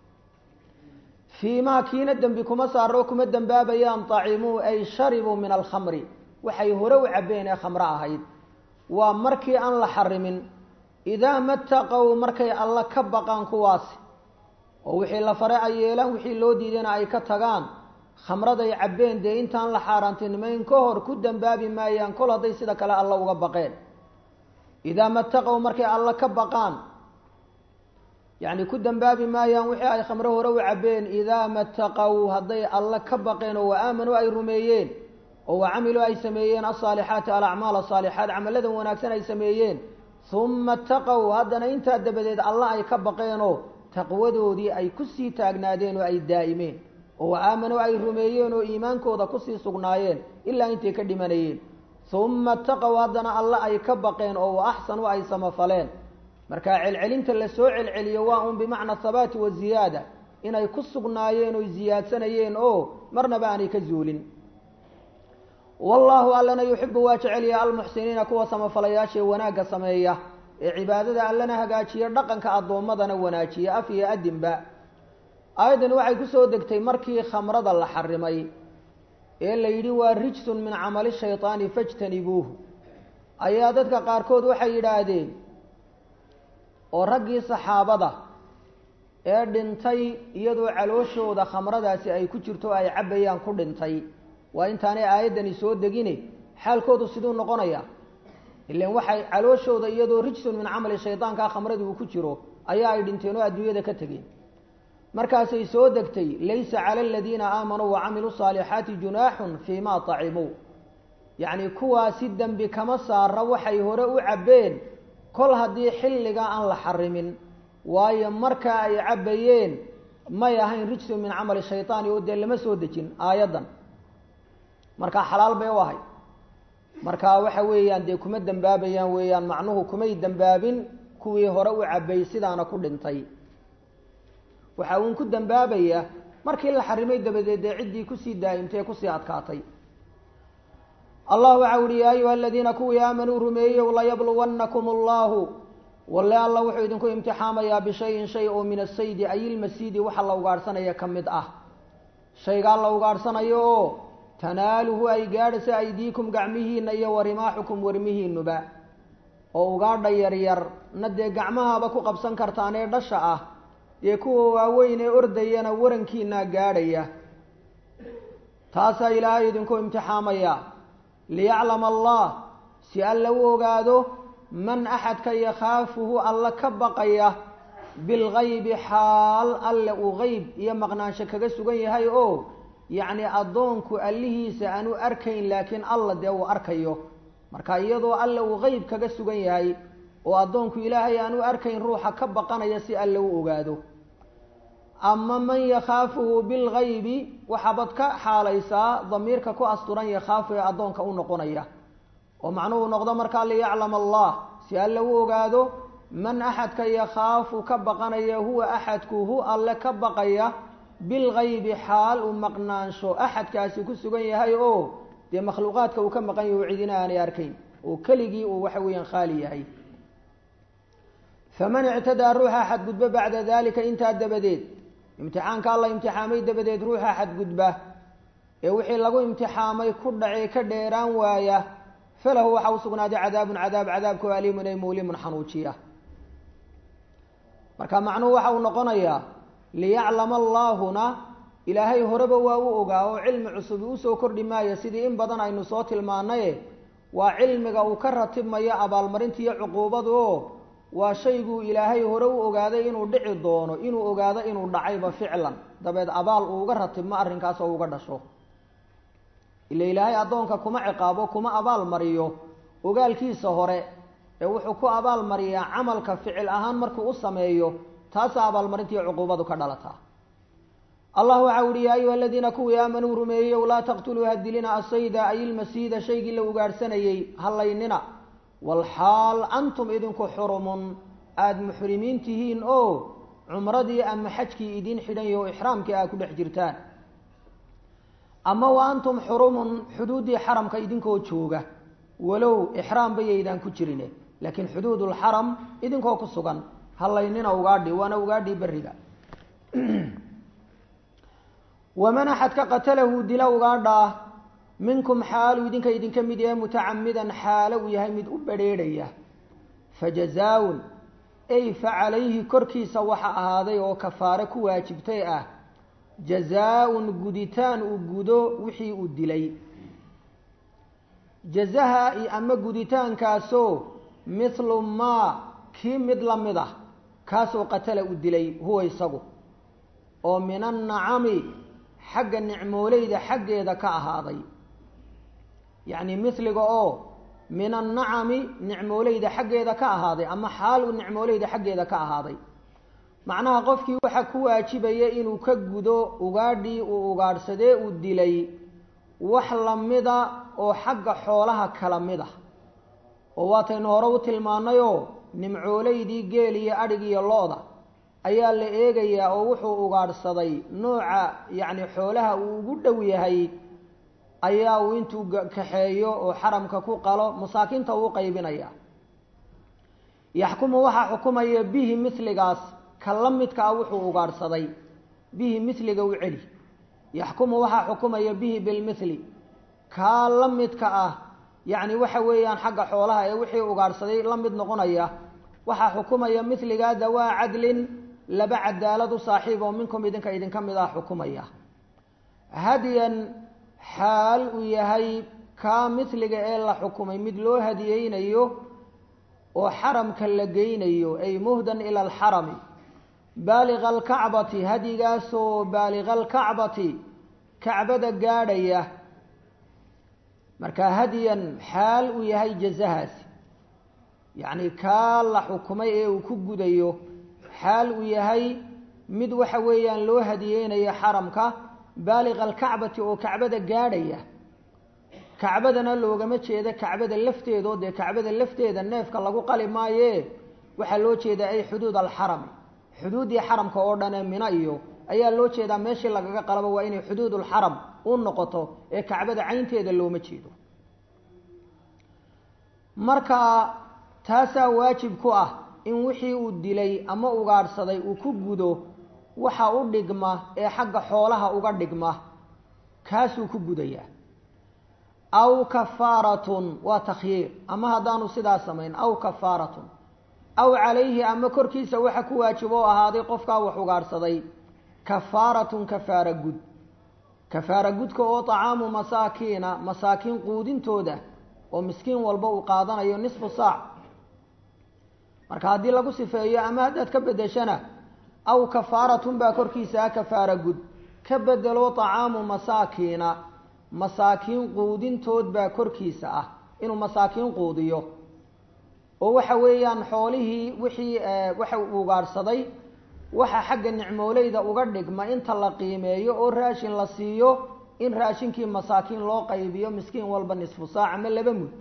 fii maa kiina dembi kuma saaro kuma dembaabayaan tacimuu ay sharibuu min alkhamri waxay hore u cabbeen ee khamro ahayd waa markii aan la xarimin idaa mataqow markay alla ka baqaan kuwaasi oo wixii la fare ay yeelaan wixii loo diidayna ay ka tagaan khamraday cabbeen dee intaan la xaaraantinimayn ka hor ku dembaabi maayaan kol hadday sida kale alla uga baqeen idaa mataqow markay alla ka baqaan yacni ku dembaabi maayaan wixii ay khamro hore u cabbeen idaa mataqow hadday alla ka baqeen oo wa aamanuu ay rumeeyeen oo wa camiluu ay sameeyeen alsaalixaati alacmaal asaalixaat camaladan wanaagsan ay sameeyeen uma taqow haddana intaa dabadeed alla ay ka baqeenoo taqwadoodii ay kusii taagnaadeen oo ay daa'imeen oo wa aamanuu ay rumeeyeen oo iimaankooda kusii sugnaayeen ilaa intay ka dhimanayeen uma taqow haddana alla ay ka baqeen oo wa axsanuu ay samafaleen marka celcelinta la soo celceliyo waa un bimacna habaati wa ziyaada inay ku sugnaayeen oy ziyaadsanayeen oo marnaba aanay ka zuulin wallaahu allana yuxibu waa jecelya almuxsiniina kuwa samafalayaashaee wanaagga sameeya ee cibaadada allana hagaajiya dhaqanka addoommadana wanaajiya af iyo adinba aayaddan waxay kusoo degtay markii khamrada la xarimay ee la yidhi waa rijsun min camali shaytaani fajtanibuuhu ayaa dadka qaarkood waxay yidhaahdeen oo raggii saxaabada ee dhintay iyadoo calooshooda khamradaasi ay ku jirto ay cabbayaan ku dhintay waa intaanay aayaddani soo degine xaalkoodu siduu noqonaya ilan waxay calooshooda iyadoo rijsun min camali shaydaankaa khamradii uu ku jiro ayaa ay dhinteen oo adduunyada ka tegeen markaasay soo degtay laysa cala aladiina aamanuu wacamiluu saalixaati junaaxun fii ma tacimuu yacni kuwaasi dembi kama saara waxay hore u cabbeen kol haddii xilligaa aan la xarimin waayo markaa ay cabbayeen may ahayn rijsun min camali shaytaani oo dee lama soo dejin aayaddan markaa xalaal bay u ahay marka waxa weeyaan dee kuma dembaabayaan weeyaan macnuhu kumay dembaabin kuwii hore u cabbay sidaana ku dhintay waxa uun ku dembaabaya markii la xarimay dabadeed dee ciddii kusii daa'imtay ee kusii adkaatay allah waxa uhi yaa ayuha aladiina kuwii aamanuu rumeeyow layabluwannakum allahu walle alla wuxuu idinku imtixaamayaa bishayin shay oo min asaydi ay ilmasiidi waxa la ugaadhsanaya ka mid ah shaygaa la ugaadhsanayo oo tanaaluhu ay gaadhaysa aydiikum gacmihiina iyo warimaaxukum warmihiinuba oo ugaadha yaryar na dee gacmahaaba ku qabsan kartaan ee dhasha ah dee kuwa waaweyn ee ordayana warankiinaa gaadhaya taasaa ilaahay idinku imtixaamaya liyaclama allah si alla u ogaado man axadka yakhaafuhu alla ka baqaya bilgaybi xaal alle uu geyb iyo maqnaansho kaga sugan yahay oo yacni addoonku allihiisa aanu arkayn laakiin alla dee uu arkayo marka iyadoo alle uu geyb kaga sugan yahay oo addoonku ilaahay aanu arkayn ruuxa ka baqanaya si alle u ogaado ama man yakhaafuhu bilgaybi waxaabad ka xaalaysaa damiirka ku asturan yakhaafu ee addoonka u noqonaya oo macnuhu noqdo markaa liyaclama allah si alle u ogaado man axadka yakhaafu ka baqanaya huwa axadku hu alle ka baqaya bilgaybi xaal uu maqnaansho axadkaasi ku sugan yahay oo dee makhluuqaadka uu ka maqan yahay oo cidina aanay arkayn oo keligii uu waxa weeyaan khaali yahay faman ictadaa ruuxa xadgudba bacda dalika intaa dabadeed imtixaanka alla imtixaamay dabadeed ruuxa xadgudba ee wixii lagu imtixaamay ku dhacee ka dheeraan waaya falahu waxa u sugnaaday cadaabun cadaab cadaabka oo aliimun ay muulimun xanuujiya marka macnuhu waxa uu noqonayaa liyaclama allaahuna ilaahay horeba waa u ogaa oo cilmi cusubi usoo kordhi maayo sidii in badan aynu soo tilmaanaye waa cilmiga uu ka ratibmayo abaalmarinta iyo cuquubadu oo waa shayguu ilaahay hore u ogaaday inuu dhici doono inuu ogaado inuu dhacayba ficlan dabeed abaal uu uga ratibmo arrinkaas oo uga dhasho ila ilaahay addoonka kuma ciqaabo kuma abaal mariyo ogaalkiisa hore ee wuxuu ku abaal mariyaa camalka ficil ahaan markuu u sameeyo taasaa abaalmarinta iyo cuquubadu ka dhalataa allah waxa uhi yaa ayuha aladiina kuwii aamanuu rumeeyeyow laa taqtuluu hadilina asayda ay ilmasiida shaygii la ugaadhsanayey hallaynina walxaal antum idinku xurumun aada muxrimiin tihiin oo cumradii ama xajkii idiin xidhan yaho ixraamkii aad ku dhex jirtaan ama wa antum xurumun xuduuddii xaramka idinkoo jooga walow ixraam bayaydaan ku jirine laakiin xuduudulxaram idinkoo ku sugan hallaynina ugaadhi waana ugaadhii beriga waman axadka qatalahu dila ugaadhaa minkum xaalu idinka idinka mid yahay mutacamidan xaalo uu yahay mid u badrheedhaya fajazaa-un ay fa calayhi korkiisa waxa ahaaday oo kafaare ku waajibtay ah jazaa-un guditaan uu gudo wixii uu dilay jazaha ama guditaankaasoo mithlu maa kii mid la mid ah kaasoo qatala uu dilay huwa isagu oo min annacami xagga nicmooleyda xaggeeda ka ahaaday yacni mithliga oo min annacami nicmooleyda xaggeeda ka ahaaday ama xaal uu nicmooleyda xaggeeda ka ahaaday macnaha qofkii waxaa ku waajibaya inuu ka gudo ugaadhii uu ugaadhsadee uu dilay wax lamida oo xagga xoolaha kala mid ah oo waataynu hore u tilmaanayoo nimcooleydii geel iyo adhig iyo lo-da ayaa la eegayaa oo wuxuu ugaadhsaday nooca yacni xoolaha uu ugu dhow yahay ayaa uu intuu kaxeeyo oo xaramka ku qalo masaakiinta uu qaybinaya yaxkumu waxaa xukumaya bihi mithligaas ka la midka ah wuxuu ugaadhsaday bihi mithliga u celi yaxkumu waxaa xukumaya bihi bilmithli kaa la midka ah yacni waxa weeyaan xagga xoolaha ee wixii ugaadhsaday la mid noqonaya waxaa xukumaya mithligaa dawaa cadlin laba cadaalad u saaxiib oo minkum idinka idinka mid ah xukumaya hadyan xaal uu yahay kaa mithliga ee la xukumay mid loo hadiyeynayo oo xaramka la geynayo ay muhdan ila alxarami baaliga alkacbati hadyigaasoo baaliga alkacbati kacbada gaadhaya marka hadyan xaal uu yahay jazahaasi yacni kaa la xukumay ee uu ku gudayo xaal uu yahay mid waxa weeyaan loo hadiyeynayo xaramka baaliqa alkacbati oo kacbada gaadhaya kacbadana loogama jeedo kacbada lafteedoo dee kacbada lafteeda neefka lagu qali maaye waxaa loo jeedaa ay xuduud alxarami xuduuddii xaramka oo dhan ee mina iyo ayaa loo jeedaa meeshii lagaga qalabo waa inay xuduudulxaram u noqoto ee kacbada caynteeda looma jeedo marka taasaa waajib ku ah in wixii uu dilay ama ugaadhsaday uu ku gudo waxa u dhigma ee xagga xoolaha uga dhigma kaasuu ku gudayaa aw kafaaratun waa takhyiir ama haddaanu sidaa samayn aw kafaaratun aw calayhi ama korkiisa waxa ku waajib oo ahaaday qofkaa wax ugaadhsaday kafaaratun kafaara gud kafaara gudka oo طacaamu masaakiina masaakiin quudintooda oo miskiin walba uu qaadanayo nisfu saac marka haddii lagu sifeeyo ama haddaad ka bedeshana aw kafaaratun baa korkiisa ah kafaara gud ka bedelo طacaamu masaakiina masaakiin quudintood baa korkiisa ah inuu masaakiin quudiyo oo waxa weeyaan xoolihii wixii waxa uu ugaadhsaday waxa xagga nicmooleyda uga dhigma inta la qiimeeyo oo raashin la siiyo in raashinkii masaakiin loo qaybiyo miskiin walba nisfu saac ama laba mud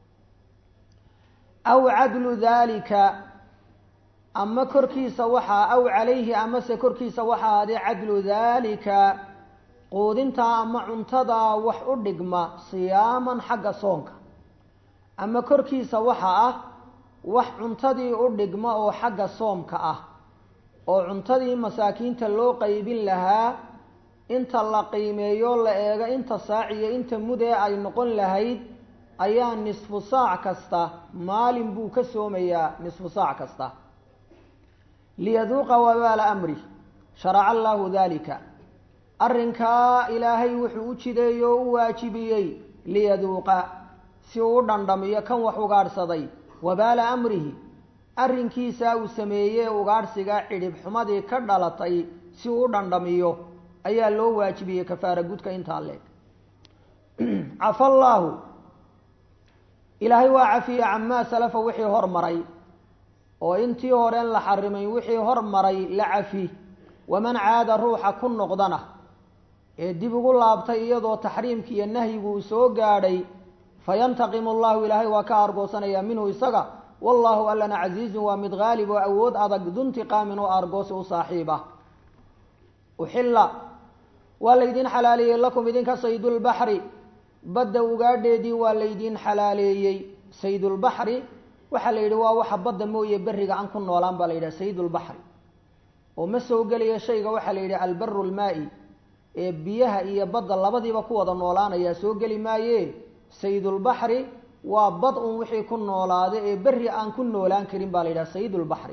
aw cadlu daalika ama korkiisa waxaa aw calayhi amase korkiisa waxaa ahaadee cadlu daalika quudintaa ama cuntadaa wax u dhigma siyaaman xagga soonka ama korkiisa waxa ah wax cuntadii u dhigma oo xagga soomka ah oo cuntadii masaakiinta loo qaybin lahaa inta la qiimeeyo la eego inta saac iyo inta mudee ay noqon lahayd ayaa nisfu saac kasta maalin buu ka soomayaa nisfu saac kasta liyaduuqa wabaala amri sharaca allaahu dalika arrinkaa ilaahay wuxuu u jideeyey oo u waajibiyey liyaduuqa si uu u dhandhamiyo kan wax ugaadhsaday wabaala amrihi arrinkiisaa uu sameeyey ugaadhsiga cidhib xumadii ka dhalatay si uu u dhandhamiyo ayaa loo waajibiyey kafaara gudka intaa leeg cafa allaahu ilaahay waa cafiye camaa salafa wixii hormaray oo intii horeen la xarimay wixii hormaray la cafi waman caada ruuxa ku noqdana ee dib ugu laabtay iyadoo taxriimki iyo nahyigu uu soo gaadhay fayantaqimu allahu ilaahay waa ka argoosanayaa minhu isaga wallahu allana casiizun waa mid haalib oo awood adag duntiqaamin oo argoosi u saaxiib ah uxilla waa laydin xalaaleeyey lakum idinka saydulbaxri badda ugaadheedii waa laydin xalaaleeyey saydulbaxri waxaa la yidhi waa waxa badda mooye berriga aan ku noolaan baa la yidhaha saydulbaxri oo ma soo gelaya shayga waxaa la yidhi albaru lmaa-i ee biyaha iyo badda labadiiba ku wada noolaanayaa soo geli maaye saydulbaxri waa bad un wixii ku noolaada ee berri aan ku noolaan karin baa la yidhaha saydulbaxri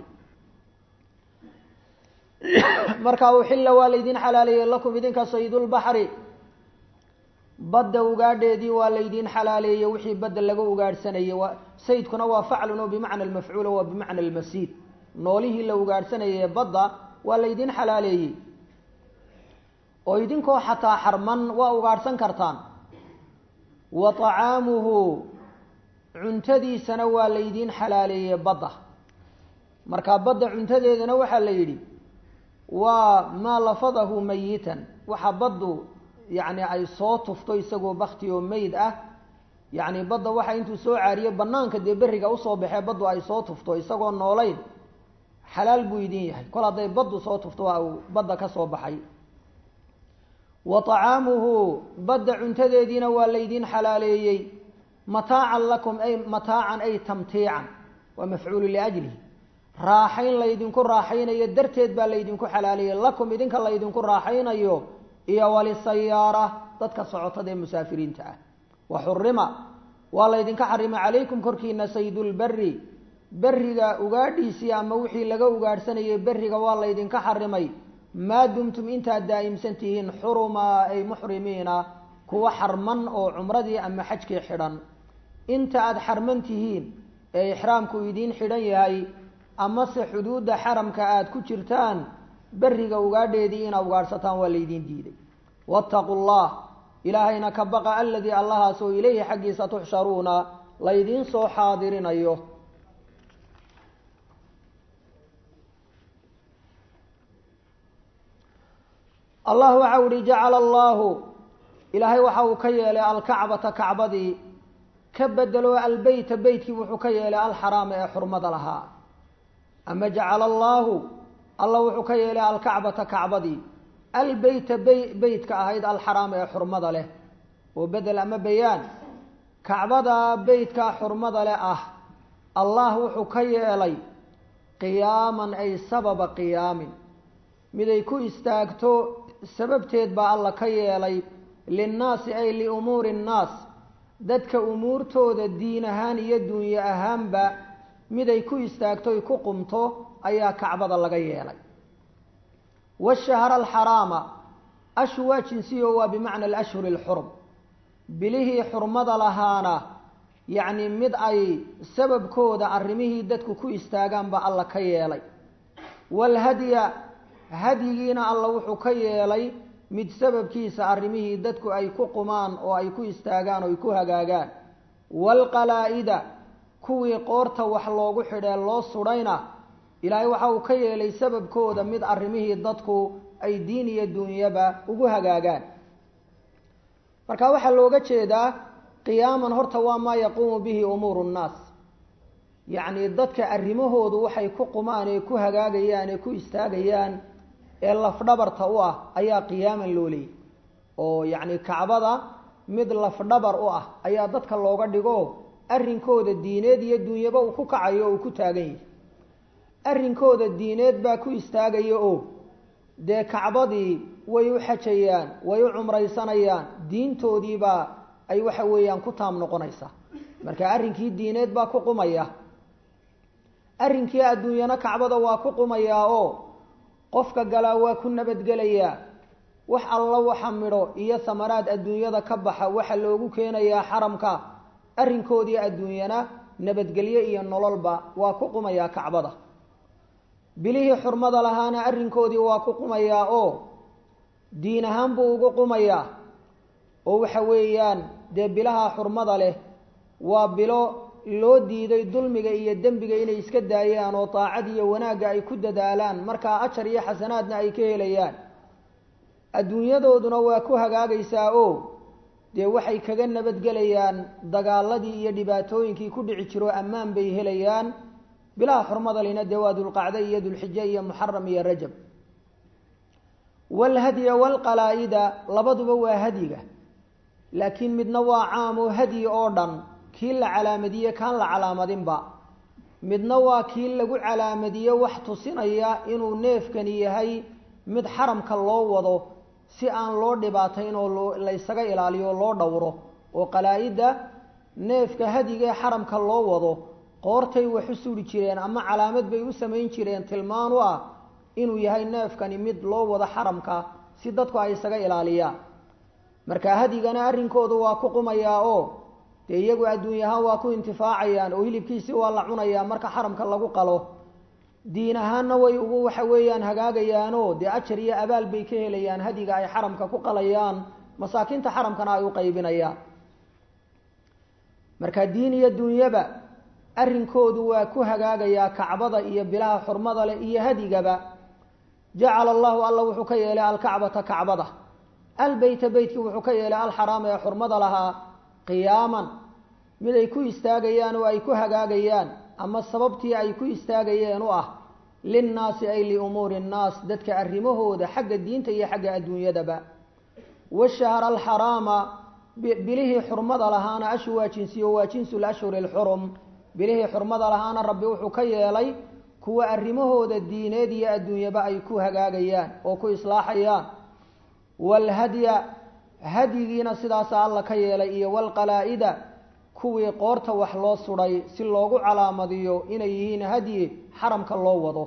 marka uxilla waa laydin xalaaleeyey lakum idinka saydulbaxri badda ugaadheedii waa laydin xalaaleeyey wixii badda laga ugaadhsanayay saydkuna waa faclun oo bimacna almafcuul waa bimacna almasiid noolihii la ugaadhsanayay badda waa laydin xalaaleeyey oo idinkoo xataa xarman waa ugaadhsan kartaan wa طacaamuhu cuntadiisana waa laydin xalaaleeyey badda marka badda cuntadeedana waxaa la yidhi waa maa lafadahu mayitan waxa baddu yacni ay soo tufto isagoo bakti oo meyd ah yacni badda waxa intuu soo caariyo banaanka dee berriga usoo baxee baddu ay soo tufto isagoo noolayn xalaal buu idin yahay kol hadday baddu soo tufto waa uu badda ka soo baxay wa طacaamuhu badda cuntadeediina waa laydin xalaaleeyey mataacan lakum ay mataacan ay tamtiican waa mafcuulu liajlihi raaxayn laydinku raaxaynayo darteed baa laydinku xalaaleeyey lakum idinka laydinku raaxaynayo iyo walisayaara dadka socotada ee musaafiriinta ah wa xurima waa laydinka xarimay calaykum korkiina saydulberi beriga ugaadhiisii ama wixii laga ugaadhsanayay beriga waa laydinka xarimay maa dumtum intaad daa'imsan tihiin xurumaa ay muxrimiina kuwa xarman oo cumradii ama xajkii xidhan inta aada xarman tihiin ee ixraamku idiin xidhan yahay amase xuduudda xaramka aada ku jirtaan beriga ugaadheedii inaad ugaadhsataan waa laydiin diiday waataquu llah ilaahayna ka baqa aladii allahaas oo ilayhi xaggiisa tuxsharuuna laydiin soo xaadirinayo allah waxa u ihi jacala allaahu ilaahay waxa uu ka yeelay alkacbata kacbadii ka bedelo albeyta beytkii wuxuu ka yeelay alxaraama ee xurmada lahaa ama jacala allaahu allah wuxuu ka yeelay alkacbata kacbadii albeyta beytka ahayd alxaraama ee xurmada leh oo bedel ama bayaan kacbada beytka xurmada leh ah allah wuxuu ka yeelay qiyaaman ay sababa qiyaamin miday ku istaagto sababteed baa alla ka yeelay linnaasi ay liumuuri nnaas dadka umuurtooda diin ahaan iyo duunye ahaanba miday ku istaagtoy ku qumto ayaa kacbada laga yeelay washahra alxaraama ashu waa jinsiyo waa bimacna alashhuri alxurum bilihii xurmada lahaana yacni mid ay sababkooda arrimihii dadku ku istaagaan baa alla ka yeelay waalhadya hadyigiina alla wuxuu ka yeelay mid sababkiisa arrimihii dadku ay ku qumaan oo ay ku istaagaan oo ay ku hagaagaan waalqalaa'ida kuwii qoorta wax loogu xidhee loo sudhayna ilaahay waxa uu ka yeelay sababkooda mid arrimihii dadku ay diin iyo duunyaba ugu hagaagaan marka waxaa looga jeedaa qiyaaman horta waa maa yaquumu bihi umuuru nnaas yacni dadka arrimahoodu waxay ku qumaan ee ku hagaagayaan ee ku istaagayaan ee lafdhabarta u ah ayaa qiyaaman loo leeyay oo yacni kacbada mid lafdhabar u ah ayaa dadka looga dhigo arrinkooda diineed iyo duunyaba uu ku kacayo oo uu ku taagan yahay arrinkooda diineed baa ku istaagaya oo dee kacbadii way u xajayaan way u cumraysanayaan diintoodiibaa ay waxa weeyaan ku taam noqonaysaa marka arrinkii diineed baa ku qumaya arrinkii adduunyana kacbada waa ku qumayaa oo qofka galaa waa ku nabadgelayaa wax alla waxa midho iyo samaraad adduunyada ka baxa waxa loogu keenayaa xaramka arrinkoodii adduunyana nabadgelyo iyo nololba waa ku qumayaa kacbada bilihii xurmada lahaana arrinkoodii waa ku qumayaa oo diin ahaan buu ugu qumayaa oo waxa weeyaan dee bilaha xurmada leh waa bilo loo diiday dulmiga iyo dembiga inay iska daayaan oo daacad iyo wanaagga ay ku dadaalaan markaa ajar iyo xasanaadna ay ka helayaan adduunyadooduna waa ku hagaagaysaa oo dee waxay kaga nabadgelayaan dagaaladii iyo dhibaatooyinkii ku dhici jiro ammaan bay helayaan bilaha xurmada lina dee waa dulqacde iyo dulxije iyo muxaram iyo rajab waalhadya waalqalaa'ida labaduba waa hadyiga laakiin midna waa caam oo hadyi oo dhan kii la calaamadiye kaan la calaamadinba midna waa kii lagu calaamadiye wax tusinaya inuu neefkani yahay mid xaramka loo wado si aan loo dhibaatayn oo loo laysaga ilaaliyo loo dhowro oo qalaa-idda neefka hadiga ee xaramka loo wado qoortay wax u suri jireen ama calaamad bay u samayn jireen tilmaan u ah inuu yahay neefkani mid loo wado xaramka si dadku ay isaga ilaaliyaan marka hadigana arrinkoodu waa ku qumayaa oo dee iyagu adduunyahaan waa ku intifaacayaan oo hilibkiisii waa la cunayaa marka xaramka lagu qalo diin ahaanna way ugu waxa weeyaan hagaagayaanoo dee ajar iyo abaal bay ka helayaan hadiga ay xaramka ku qalayaan masaakiinta xaramkana ay u qaybinayaan marka diin iyo dunyaba arrinkoodu waa ku hagaagayaa kacbada iyo bilaha xurmada leh iyo hadigaba jacala allahu alla wuxuu ka yeelay alkacbata kacbada albeyta beytkii wuxuu ka yeelay alxaraama ee xurmada lahaa qiyaaman mid ay ku istaagayaan oo ay ku hagaagayaan ama sababtii ay ku istaagayeen u ah linnaasi ay liumuuri nnaas dadka arrimahooda xagga diinta iyo xagga adduunyadaba washahra alxaraama bilihii xurmada lahaana ashu waa jinsiyo waa jinsu lashhuri alxurum bilihii xurmada lahaana rabbi wuxuu ka yeelay kuwa arrimahooda diineed iyo adduunyaba ay ku hagaagayaan oo ku islaaxayaan waalhadya hadyigiina sidaasa alla ka yeelay iyo waalqalaa'ida kuwii qoorta wax loo sudhay si loogu calaamadiyo inay yihiin hadyi xaramka loo wado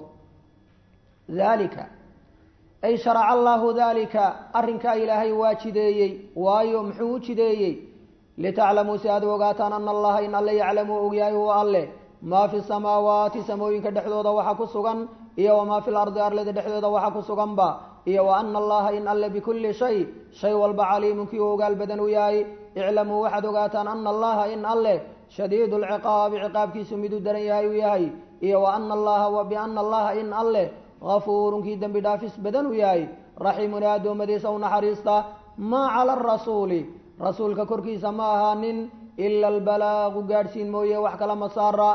daalika ay sharaca allaahu daalika arrinkaa ilaahay waa jideeyey waayo muxuu u jideeyey litaclamuu si aad u ogaataan ana allaha in alle yaclamu ogyahay huwa alle maa fi samaawaati samooyinka dhexdooda waxa ku sugan iyo wamaa fi lardi arlada dhexdooda waxa ku suganba iyo wa ana allaha in alle bikulli shay shay walba caliimun kii u ogaal badan u yahay iclamuu waxaad ogaataan ana allaha in alle shadiidu lciqaabi ciqaabkiisu miduu daran yahay uu yahay iyo wa ana allaha wa biana allaha in alle gafuurun kii dembi dhaafis badan u yahay raxiimun ee addoommadiisa u naxariista maa cala arasuuli rasuulka korkiisa ma ahaanin ila albalaaqu gaadhsiin mooye wax kala ma saara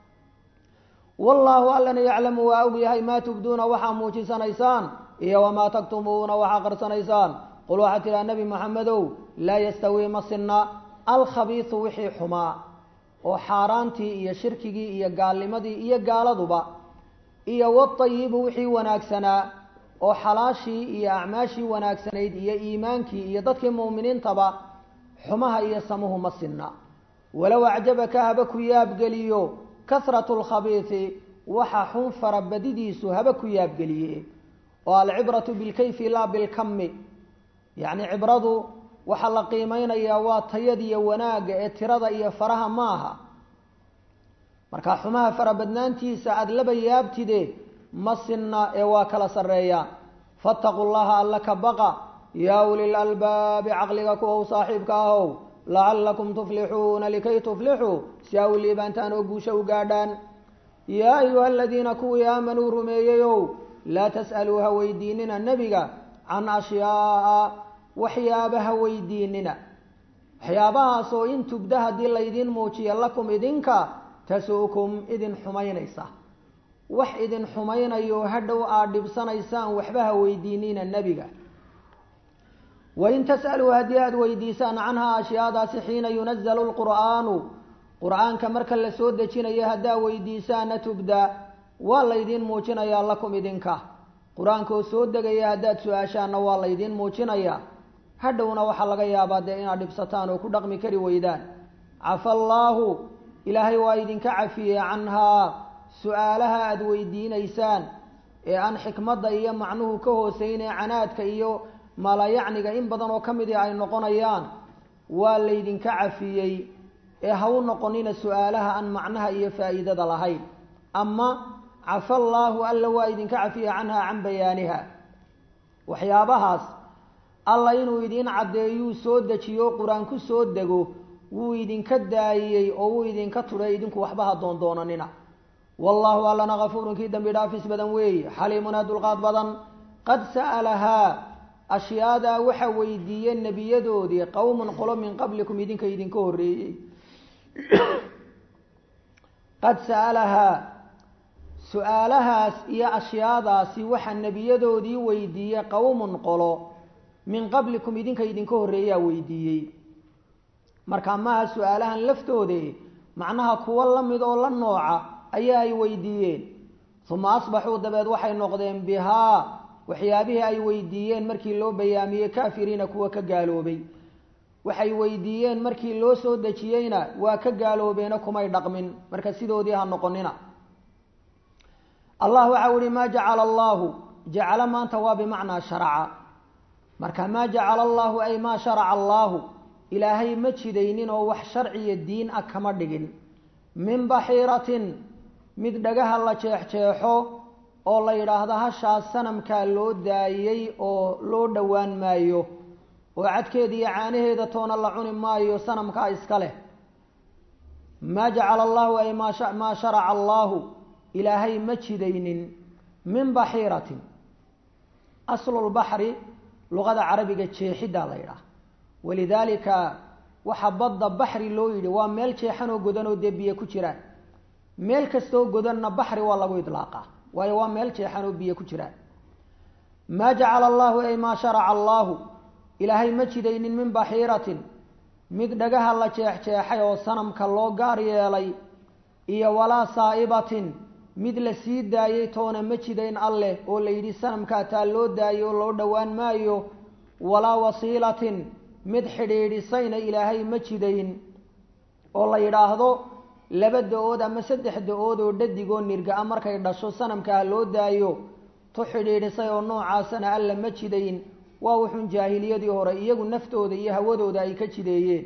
wallaahu allana yaclamu waa og yahay maa tubduuna waxaa muujisanaysaan iyo wamaa taktumuuna waxaa qarsanaysaan qul waxaa tidhaha nebi moxamedow laa yastawii ma sinna alkhabiisu wixii xumaa oo xaaraantii iyo shirkigii iyo gaalnimadii iyo gaaladuba iyo watayibu wixii wanaagsanaa oo xalaashii iyo acmaashii wanaagsanayd iyo iimaankii iyo dadkii mu'miniintaba xumaha iyo samuhu ma sinna walow acjabaka haba ku yaabgeliyo kasratu lkhabiisi waxa xun farabadidiisu haba ku yaabgeliye oo alcibratu bilkayfi laa bilkami yacni cibradu waxaa la qiimeynayaa waa tayadiyo wanaagga ee tirada iyo faraha maaha marka xumaha farabadnaantiisa aada laba yaabtide ma sinna ee waa kala sarreeyaa faataquu llaha alla ka baqa yaa ulil albaabi caqliga kuwa u saaxiibka ahow lacallakum tuflixuuna likay tuflixuu si aa u liibaantaan oo guusha u gaadhaan yaa ayuha aladiina kuwii aamanuu rumeeyeyow laa tas'aluu ha weydiinina nebiga can ashyaa'a waxyaabaha weydiinina waxyaabahaasoo in tubda haddii laydiin muujiya lakum idinka tasu'kum idin xumaynaysa wax idin xumaynayo hadhow aad dhibsanaysaan waxba ha weydiinina nebiga wain tas'aluu haddii aada weydiisaan canhaa ashyaadaasi xiina yunazalu lqur'aanu qur-aanka marka la soo dejinayo haddaa weydiisaana tubda waa laydiin muujinayaa lakum idinka qur-aanka oo soo degaya haddaad su-aashaanna waa laydiin muujinayaa hadhowna waxaa laga yaabaa dee inaad dhibsataan oo ku dhaqmi kari weydaan cafa allaahu ilaahay waa idinka cafiyey canhaa su-aalaha aada weydiinaysaan ee aan xikmadda iyo macnuhu ka hooseynee canaadka iyo malayacniga in badan oo ka midii ay noqonayaan waa laydinka cafiyey ee ha u noqonina su-aalaha aan macnaha iyo faa'iidada lahayn ama cafa allaahu alla waa idinka cafiyey canhaa can bayaaniha waxyaabahaas alla inuu idiin caddeeyuu soo dejiyo qur-aan ku soo dego wuu idinka daayiyey oo wuu idinka tudhay idinku waxba ha doondoonanina wallaahu allana kafuurun kii dambi dhaafis badan weeye xaliimuna dulqaad badan qad sa'alahaa ashyaadaa waxa weydiiyey nebiyadoodii qowmun qolo min qablikum idinka idinka horreeyey qad sa'alahaa su-aalahaas iyo ashyaadaasi waxaa nebiyadoodii weydiiyey qowmun qolo min qablikum idinka idinka horreeyaa weydiiyey marka maaha su-aalahan laftoode macnaha kuwo la mid oo la nooca ayaa ay weydiiyeen uma asbaxuu dabeed waxay noqdeen bihaa waxyaabihii ay weydiiyeen markii loo bayaamiyey kaafiriina kuwa ka gaaloobay waxay weydiiyeen markii loo soo dejiyeyna waa ka gaaloobeena kumay dhaqmin marka sidoodii ha noqonina allah waxau ihi maa jacala allaahu jacalo maanta waa bimacnaa sharaca marka maa jacala allaahu ay maa sharaca allaahu ilaahay ma jidaynin oo wax sharciya diin ah kama dhigin min baxiiratin mid dhagaha la jeexjeexo oo la yidhaahdo hashaas sanamkaa loo daayey oo loo dhowaan maayo oo cadkeeda iyo caanaheeda toona la cuni maayo sanamkaa iska leh maa jacala allaahu ay maa sharaca allaahu ilaahay ma jidaynin min baxiiratin aslulbaxri luqada carabiga jeexiddaa la yidhaah walidaalika waxaa badda baxri loo yidhi waa meel jeexan oo godan oo dee biyo ku jiraan meel kastoo godanna baxri waa lagu idlaaqaa waayo waa meel jeexan oo biyo ku jiraan maa jacala allaahu ay maa sharaca allaahu ilaahay ma jidaynin min baxiiratin mid dhagaha la jeexjeexay oo sanamka loo gaar yeelay iyo walaa saa'ibatin mid la sii daayey toona ma jidayn alleh oo la yidhi sanamkaa taa loo daayey oo loo dhowaan maayo walaa wasiilatin mid xidhiidhisayna ilaahay ma jidayn oo la yidhaahdo laba da-ood ama saddex da-ood oo dhadigoo nirga-a markay dhasho sanamkaa loo daayo tu xidhiidhisay oo noocaasana alla ma jidayn waa wuxuun jaahiliyadii hore iyagu naftooda iyo hawadooda ay ka jideeyeen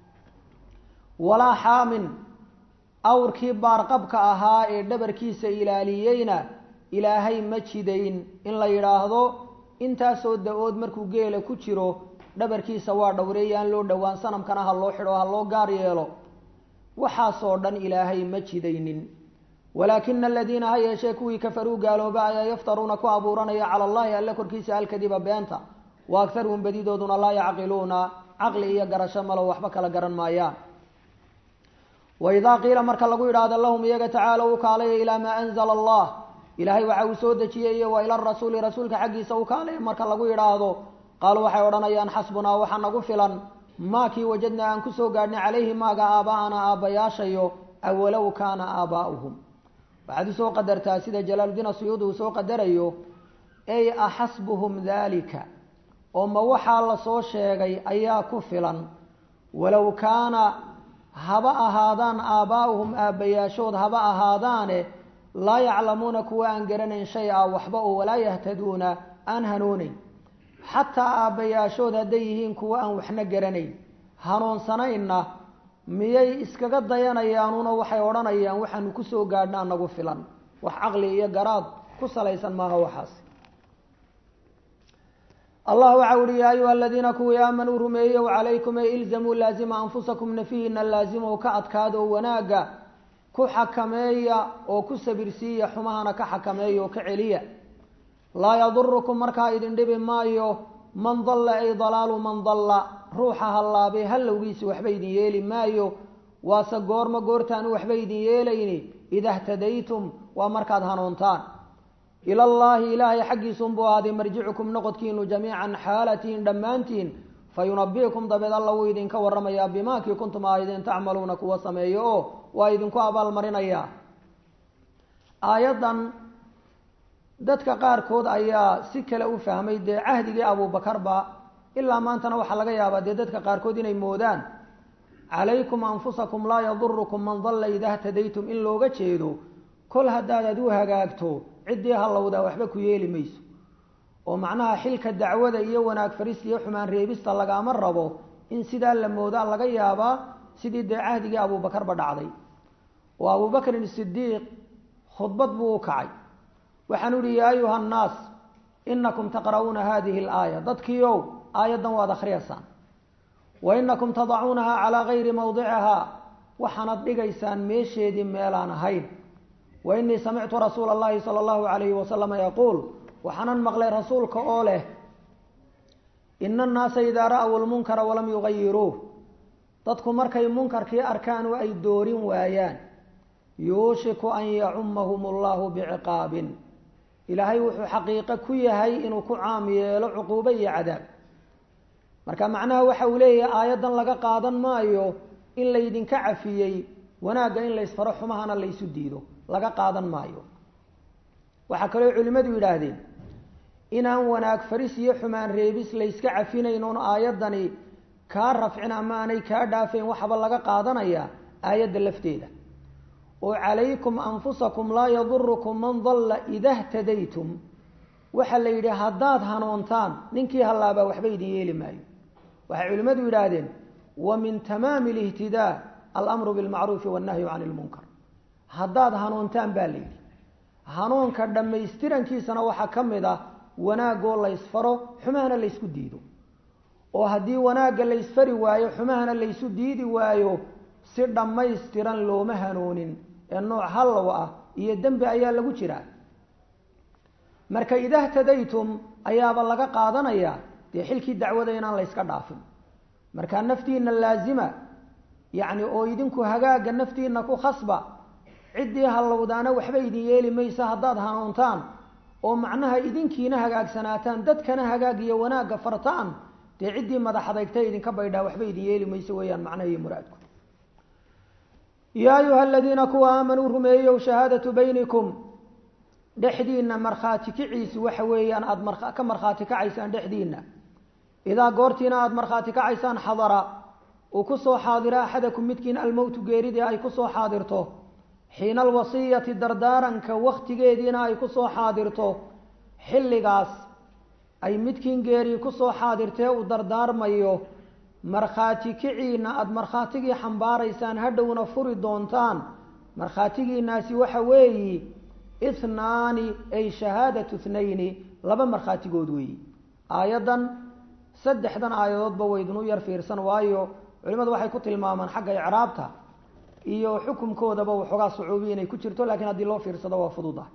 walaa xaamin awrkii baarqabka ahaa ee dhabarkiisa ilaaliyeyna ilaahay ma jidayn in la yidhaahdo intaasoo da-ood markuu geela ku jiro dhabarkiisa waa dhowreeyaan loo dhowaan sanamkana ha loo xidho ha loo gaar yeelo waxaasoo dhan ilaahay ma jidaynin walaakina aladiina ha yeeshee kuwii kafaruu gaalooba ayaa yaftaruuna ku abuuranaya cala allahi alle korkiisa alkadiba beenta wa akharuhum badidooduna laa yacqiluuna caqli iyo garasho malo waxba kala garan maayaan waidaa qiila marka lagu yidhaahdo lahum iyaga tacaalow u kaalaya ilaa maa anzala allah ilaahay waxa uu soo dejiyey iyo wa ila rasuuli rasuulka xaggiisa u kaalaya marka lagu yidhaahdo qaaluu waxay odhanayaan xasbunaa waxa nagu filan maakii wajadnaa aan kusoo gaadhnay calayhi maaga aaba'ana aabbayaashayo awalow kaana aabaa'uhum waxaad usoo qadartaa sida jalaaludiin asuyuudi uu soo qadarayo ey axasbuhum daalika oo ma waxaa la soo sheegay ayaa ku filan walow kaana haba ahaadaan aabbaa'uhum aabbayaashood haba ahaadaane laa yaclamuuna kuwa aan garanayn shay a waxba oo walaa yahtaduuna aan hanuunayn xataa aabbayaashood hadday yihiin kuwa aan waxna garanayn hanuunsanaynna miyay iskaga dayanayaanuna waxay odhanayaan waxaanu kusoo gaadhnaa nagu filan wax caqli iyo garaad ku salaysan maaha waxaas allah waxa uhi yaa ayuha aladiina kuwii aamanuu rumeeyow calaykum ee ilzamuu laazima anfusakum nafihiina laazimow ka adkaado wanaagga ku xakameeya oo ku sabirsiiya xumahana ka xakameeya oo ka celiya laa yadurukum markaa idin dhibi maayo man dalla ay dalaalu man dalla ruuxa hallaabay hallowgiisi waxba idin yeeli maayo waase goormo goortaanu waxba idin yeelayni ida htadaytum waa markaad hanuuntaan ilallaahi ilaahay xaggiisunbuu ahaaday marjicukum noqodkiinu jamiican xaalatiin dhammaantiin fayunabi'ukum dabeed alla wuu idinka warramayaa bimaakii kuntum ahaydeen tacmaluuna kuwa sameeyo oo waa idinku abaalmarinayaa aayaddan dadka qaarkood ayaa si kale u fahmay dee cahdigii abuubakarba ilaa maantana waxaa laga yaabaa dee dadka qaarkood inay moodaan calaykum anfusakum laa yadurukum man dalla ida htadaytum in looga jeedo kol haddaadaad u hagaagto ciddii hallowdaa waxba ku yeeli mayso oo macnaha xilka dacwada iyo wanaag farista iyo xumaan reebista lagaama rabo in sidaa la moodaa laga yaabaa sidii dee cahdigii abuubakarba dhacday oo abuubakrin sidiiq khudbad buu u kacay waxaanu ihi yaa ayuha annaas inakum taqra'uuna hadihi alaaya dadkiiow aayaddan waad akhriyaysaan wa inakum tadacuunaha calaa gayri mawdicihaa waxaanad dhigaysaan meesheedii meelaan ahayn wa inii samictu rasuula allahi sala allahu alayhi wasalama yaquul waxaanan maqlay rasuulka oo leh ina annaasa idaa ra'w lmunkara walam yugayiruuh dadku markay munkarkii arkaan oo ay doorin waayaan yuushiku an yacumahum allahu biciqaabin ilaahay wuxuu xaqiiqo ku yahay inuu ku caam yeelo cuquubo iyo cadaab marka macnaha waxa uu leeyahay aayaddan laga qaadan maayo in laydinka cafiyey wanaagga in laysfaro xumahana laysu diido laga qaadan maayo waxaa kaloo culimmadu yidhaahdeen inaan wanaag faris iyo xumaan reebis layska cafinayn oon aayaddani kaa rafcin ama aanay kaa dhaafayn waxaba laga qaadanayaa aayadda lafteeda oo calaykum anfusakum laa yadurukum man dalla ida htadaytum waxaa la yidhi haddaad hanuuntaan ninkii hallaabaa waxba idin yeeli maayo waxay culimmadu yidhaahdeen wa min tamaami alihtidaa alamru bilmacruufi wannahyu cani ilmunkar haddaad hanuuntaan baa la yidhi hanuunka dhammaystirankiisana waxaa ka mid ah wanaagoo laysfaro xumahana laysku diido oo haddii wanaagga laysfari waayo xumahana laysu diidi waayo si dhammaystiran looma hanuunin ee nooc hallow ah iyo dembi ayaa lagu jiraa marka ida htadaytum ayaaba laga qaadanayaa dee xilkii dacwada inaan layska dhaafin marka naftiina laazima yacni oo idinku hagaagga naftiina ku khasba ciddii hallowdaana waxba idin yeeli maysa haddaad hanuuntaan oo macnaha idinkiina hagaagsanaataan dadkana hagaag iyo wanaagga fartaan dee ciddii madax adagta idinka baydhaa waxba idin yeeli mayso weeyaan macnaha iyo muraadku yaa ayuha aladiina kuwa aamanuu rumeeyow shahaadatu baynikum dhexdiina markhaati kiciisi waxa weeyaan aada ka markhaati kacaysaan dhexdiina idaa goortiina aada markhaati kacaysaan xadara uu kusoo xaadiro axadakum midkiin almowtu geeridii ay kusoo xaadirto xiina alwasiyati dardaaranka waktigeediina ay kusoo xaadirto xilligaas ay midkiin geerii kusoo xaadirtee uu dardaarmayo markhaati kiciina aada markhaatigii xambaaraysaan hadhowna furi doontaan markhaatigiinaasi waxa weeyi ithnaani ay shahaadatu thnayni laba markhaatigood weeyi aayaddan saddexdan aayadoodba waydinu yar fiirsan waayo culimadu waxay ku tilmaamaan xagga icraabta iyo xukumkoodaba waxoogaa sucuubiya inay ku jirto lakiin haddii loo fiirsado waa fududa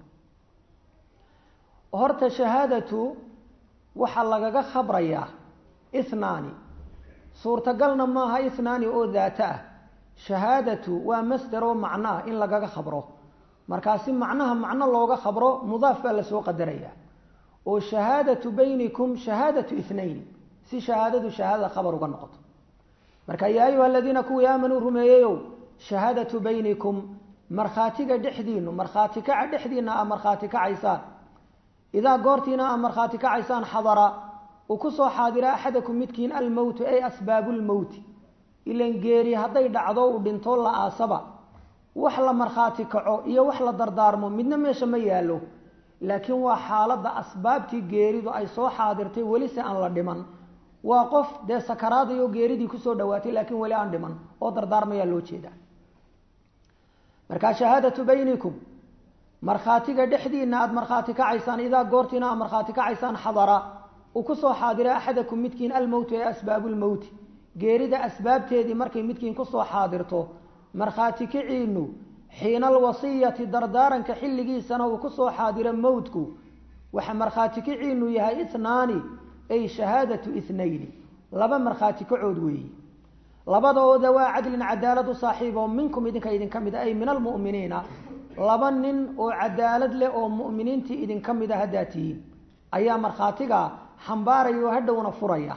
horta shahaadatu waxaa lagaga khabrayaa ithnaani suurtagalna maaha ithnaani oo daato ah shahaadatu waa masder oo macno ah in lagaga khabro markaasi macnaha macno looga khabro mudaaf baa lasoo qadaraya oo shahaadatu baynikum shahaadatu ithnayni si shahaadadu shahaadada khabar uga noqoto marka yaa ayuha aladiina kuwii aamanuu rumeeyeyow shahaadatu baynikum markhaatiga dhexdiinu markhaati kaca dhexdiina aa markhaati kacaysaan idaa goortiina aa markhaati kacaysaan xadara uu kusoo xaadira axadakum midkiin almowtu ay asbaabu lmowti ilan geeri hadday dhacdo uu dhinto la aasaba wax la markhaati kaco iyo wax la dardaarmo midna meesha ma yaallo laakiin waa xaaladda asbaabtii geeridu ay soo xaadirtay weli se aan la dhiman waa qof dee sakaraadayo geeridii kusoo dhawaatay laakiin weli aan dhiman oo dardaarmayaa loo jeedaa markaa shahaadatu baynikum markhaatiga dhexdiina aada markhaati kacaysaan idaa goortiina aad markhaati kacaysaan xadara uu kusoo xaadira axadakum midkiin almowtu ee asbaabu lmowti geerida asbaabteedii markay midkiin kusoo xaadirto markhaati kiciinu xiina alwasiyati dardaaranka xilligiisana uu kusoo xaadiro mowtku waxa markhaati kiciinu yahay ithnaani ay shahaadatu ithnayni laba markhaati kacood weeyi labada oo dawaa cadlin cadaalad u saaxiib oo minkum idinka idinka mid a ay min almu'miniina laba nin oo cadaalad leh oo mu'miniintii idinka mid a haddaa tihiin ayaa markhaatiga xambaaraya oo hadhowna furaya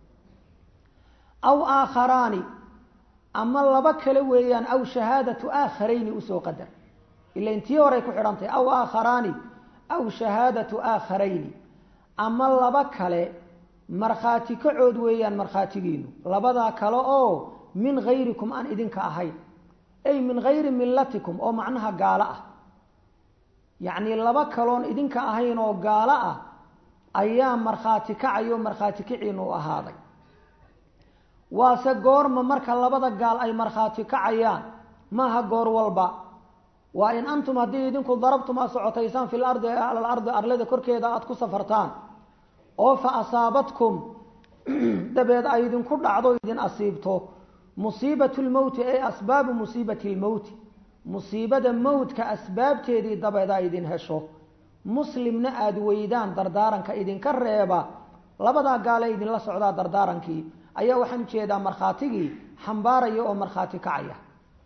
aw aakharaani ama laba kale weeyaan aw shahaadatu aakharayni usoo qadar ila intii horey ku xidhantahy aw aakharaani aw shahaadatu aakharayni ama laba kale markhaati kacood weeyaan markhaatigiinu labadaa kale oo min hayrikum aan idinka ahayn ay min hayri millatikum oo macnaha gaalo ah yacnii laba kaloon idinka ahayn oo gaalo ah ayaa markhaati kacayo markhaati kiciinu u ahaaday waase goorma marka labada gaal ay markhaati kacayaan maaha goor walba waa in antum haddii idinku darabtum aad socotaysaan fi lardi alal ardi arlada korkeeda aada ku safartaan oo fa asaabatkum dabeed ay idinku dhacdo idin asiibto musiibatu lmowti ay asbaabu musiibati lmowti musiibada mowtka asbaabteedii dabeed ay idin hesho muslimna aada weydaan dardaaranka idinka reeba labadaa gaale idinla socdaa dardaarankii ayaa waxaan ujeedaa markhaatigii xambaaraya oo markhaati kacaya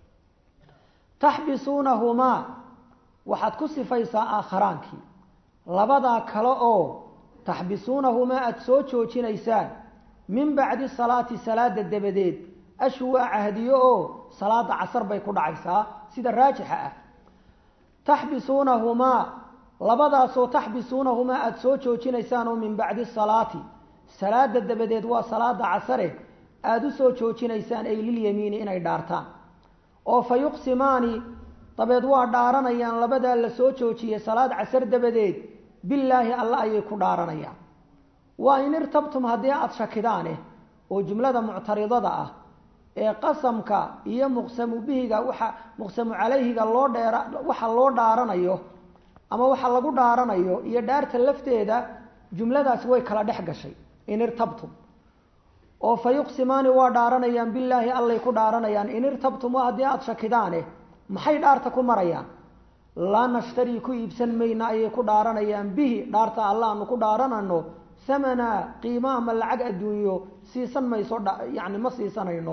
taxbisuunahumaa waxaad ku sifaysaa aakhiraankii labadaa kale oo taxbisuunahumaa aada soo joojinaysaan min bacdi salaati salaada dabadeed ashwaa cahdiyo oo salaada casar bay ku dhacaysaa sida raajixa ah taxbisuunahumaa labadaasoo taxbisuunahumaa aada soo joojinaysaan oo min bacdi salaati salaada dabadeed waa salaada casare aada u soo joojinaysaan ay lilyamiini inay dhaartaan oo fa yuqsimaani dabeed waa dhaaranayaan labadaa la soo joojiyey salaad casar dabadeed billaahi alla ayay ku dhaaranayaan waa in irtabtum haddii aada shakidaane oo jumlada muctaridada ah ee qasamka iyo muqsamu bihiga waxa muqsamu calayhiga loo dheera waxa loo dhaaranayo ama waxa lagu dhaaranayo iyo dhaarta lafteeda jumladaasi way kala dhex gashay in irtabtum oo fa yuqsimaani waa dhaaranayaan billaahi allay ku dhaaranayaan in irtabtum waa haddii aada shakidaane maxay dhaarta ku marayaan laa nashtarii ku iibsan mayna ayay ku dhaaranayaan bihi dhaarta alla aanu ku dhaaranano hamana qiimo ama lacag adduunyo siisan mayso yani ma siisanayno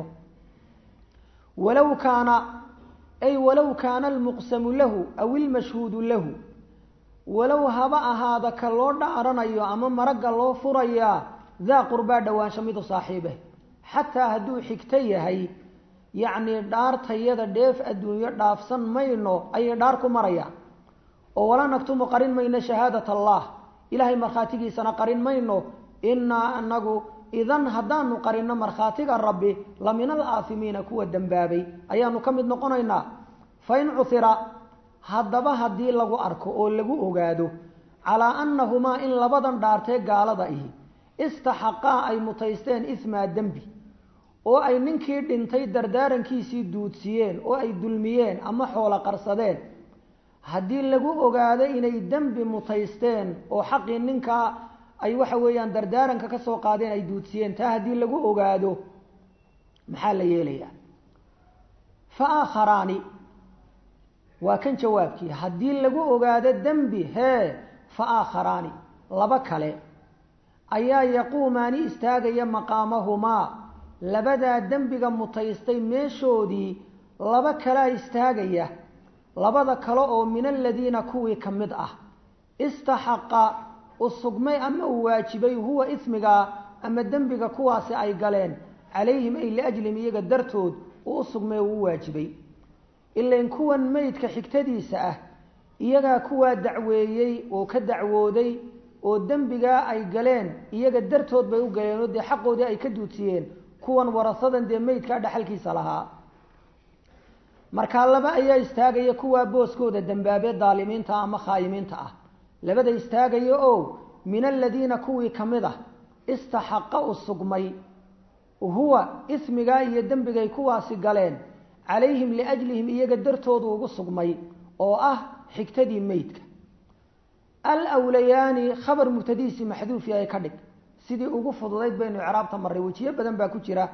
walow kaana ay walow kaana almuqsamu lahu aw ilmashhuudu lahu walow haba ahaada ka loo dhaaranayo ama maragga loo furayaa daa qurbaa dhowaansho midu saaxiibeh xataa hadduu xigto yahay yacnii dhaartayada dheef adduunyo dhaafsan mayno ayay dhaar ku marayaan oo walaa naktumu qarin mayno shahaadat allah ilaahay markhaatigiisana qarin mayno innaa anagu idan haddaanu qarinno markhaatiga rabbi la min alaahimiina kuwa dembaabay ayaanu ka mid noqonaynaa fa in cuhira haddaba haddii lagu arko oo lagu ogaado calaa annahumaa in labadan dhaartee gaalada ihi istaxaqaa ay mutaysteen ismaa dembi oo ay ninkii dhintay dardaarankiisii duudsiyeen oo ay dulmiyeen ama xoolo qarsadeen haddii lagu ogaado inay dembi mutaysteen oo xaqii ninkaa ay waxa weeyaan dardaaranka ka soo qaadeen ay duudsiyeen taa haddii lagu ogaado maxaa la yeelayaa fa aakharaani waa kan jawaabkii haddii lagu ogaado dembi hee fa aakharaani laba kale ayaa yaquumaani istaagaya maqaamahumaa labadaa dembiga mutaystay meeshoodii laba kalea istaagaya labada kale oo min aladiina kuwii ka mid ah istaxaqa u sugmay ama uu waajibay huwa ismigaa ama dembiga kuwaasi ay galeen calayhim ay liajlihim iyaga dartood uu u sugmay uu u waajibay ilain kuwan meydka xigtadiisa ah iyagaa kuwaa dacweeyey oo ka dacwooday oo dembigaa ay galeen iyaga dartood bay u galeen oo dee xaqoodii ay ka duudsiyeen kuwan warasadan dee meydkaa dhaxalkiisa lahaa markaa laba ayaa istaagaya kuwaa booskooda dambaabe daalimiinta ama khaayimiinta ah labada istaagaya oo min aladiina kuwii ka mid ah istaxaqa u sugmay huwa ismigaa iyo dembigay kuwaasi galeen calayhim liajlihim iyaga dartoodu ugu sugmay oo ah xigtadii meydka alwlayaani khabar mubtadihiisii maxduufi ay ka dhig sidii ugu fududayd baynu icraabta marray wejiyo badan baa ku jira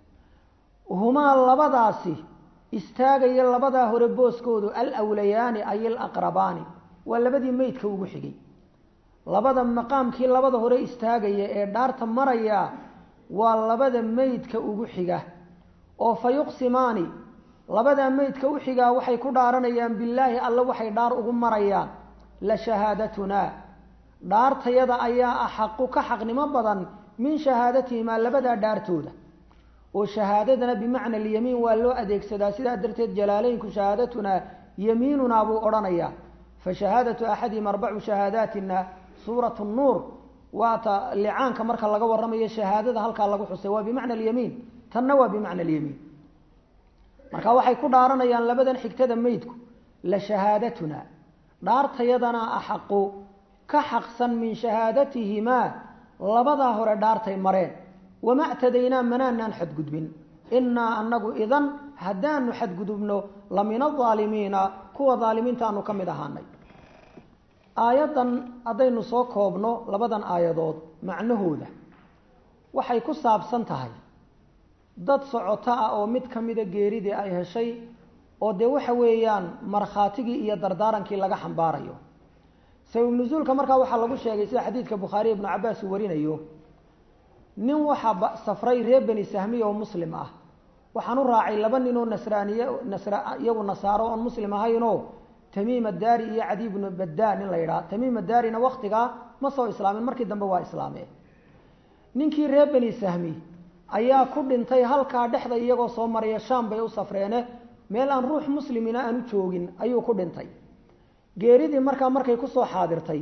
humaa labadaasi istaagaya labadaa hore booskoodu alwlayaani ay alaqrabaani waa labadii meydka ugu xigay labada maqaamkii labada hore istaagaya ee dhaarta maraya waa labada meydka ugu xiga oo fa yuqsimaani labadaa meydka u xigaa waxay ku dhaaranayaan billaahi alle waxay dhaar ugu marayaan la shahaadatunaa dhaartayada ayaa axaqu ka xaqnimo badan min shahaadatihimaa labadaa dhaartooda oo shahaadadana bimacna alyamiin waa loo adeegsadaa sidaa darteed jalaaleynku shahaadatunaa yamiinunaa buu odhanayaa fa shahaadatu axadihim arbacu shahaadaatina suurat nuur waata licaanka marka laga waramayo shahaadada halkaa lagu xusay waa bimacna alyamiin tanna waa bimacna alyamiin marka waxay ku dhaaranayaan labadan xigtada meydku la shahaadatuna dhaartayadana axaqu ka xaqsan min shahaadatihimaa labadaa hore dhaartay mareen wama ctadaynaa manaanaan xadgudbin inaa anagu idan haddaanu xadgudubno la min aalimiina kuwa aalimiintaanu ka mid ahaanay aayaddan haddaynu soo koobno labadan aayadood macnahooda waxay ku saabsan tahay dad socoto ah oo mid ka mida geeridii ay heshay oo dee waxa weeyaan markhaatigii iyo dardaarankii laga xambaarayo sabab nusuulka markaa waxaa lagu sheegay sida xadiidka bukhaariy ibnu cabaas uu warinayo nin waxaa safray reer beni sahmiya oo muslim ah waxaan u raacay laba nin oo nasraaniye nasra iyagu nasaaro oon muslim ahaynoo tamiim addaari iyo cadi ibnu baddaa nin la yidhaha tamiim addaarina waktigaa ma soo islaamin markii dambe waa islaameen ninkii reer beni sahmi ayaa ku dhintay halkaa dhexda iyagoo soo maraya shaam bay u safreene meel aan ruux muslimina aanu joogin ayuu ku dhintay geeridii markaa markay kusoo xaadirtay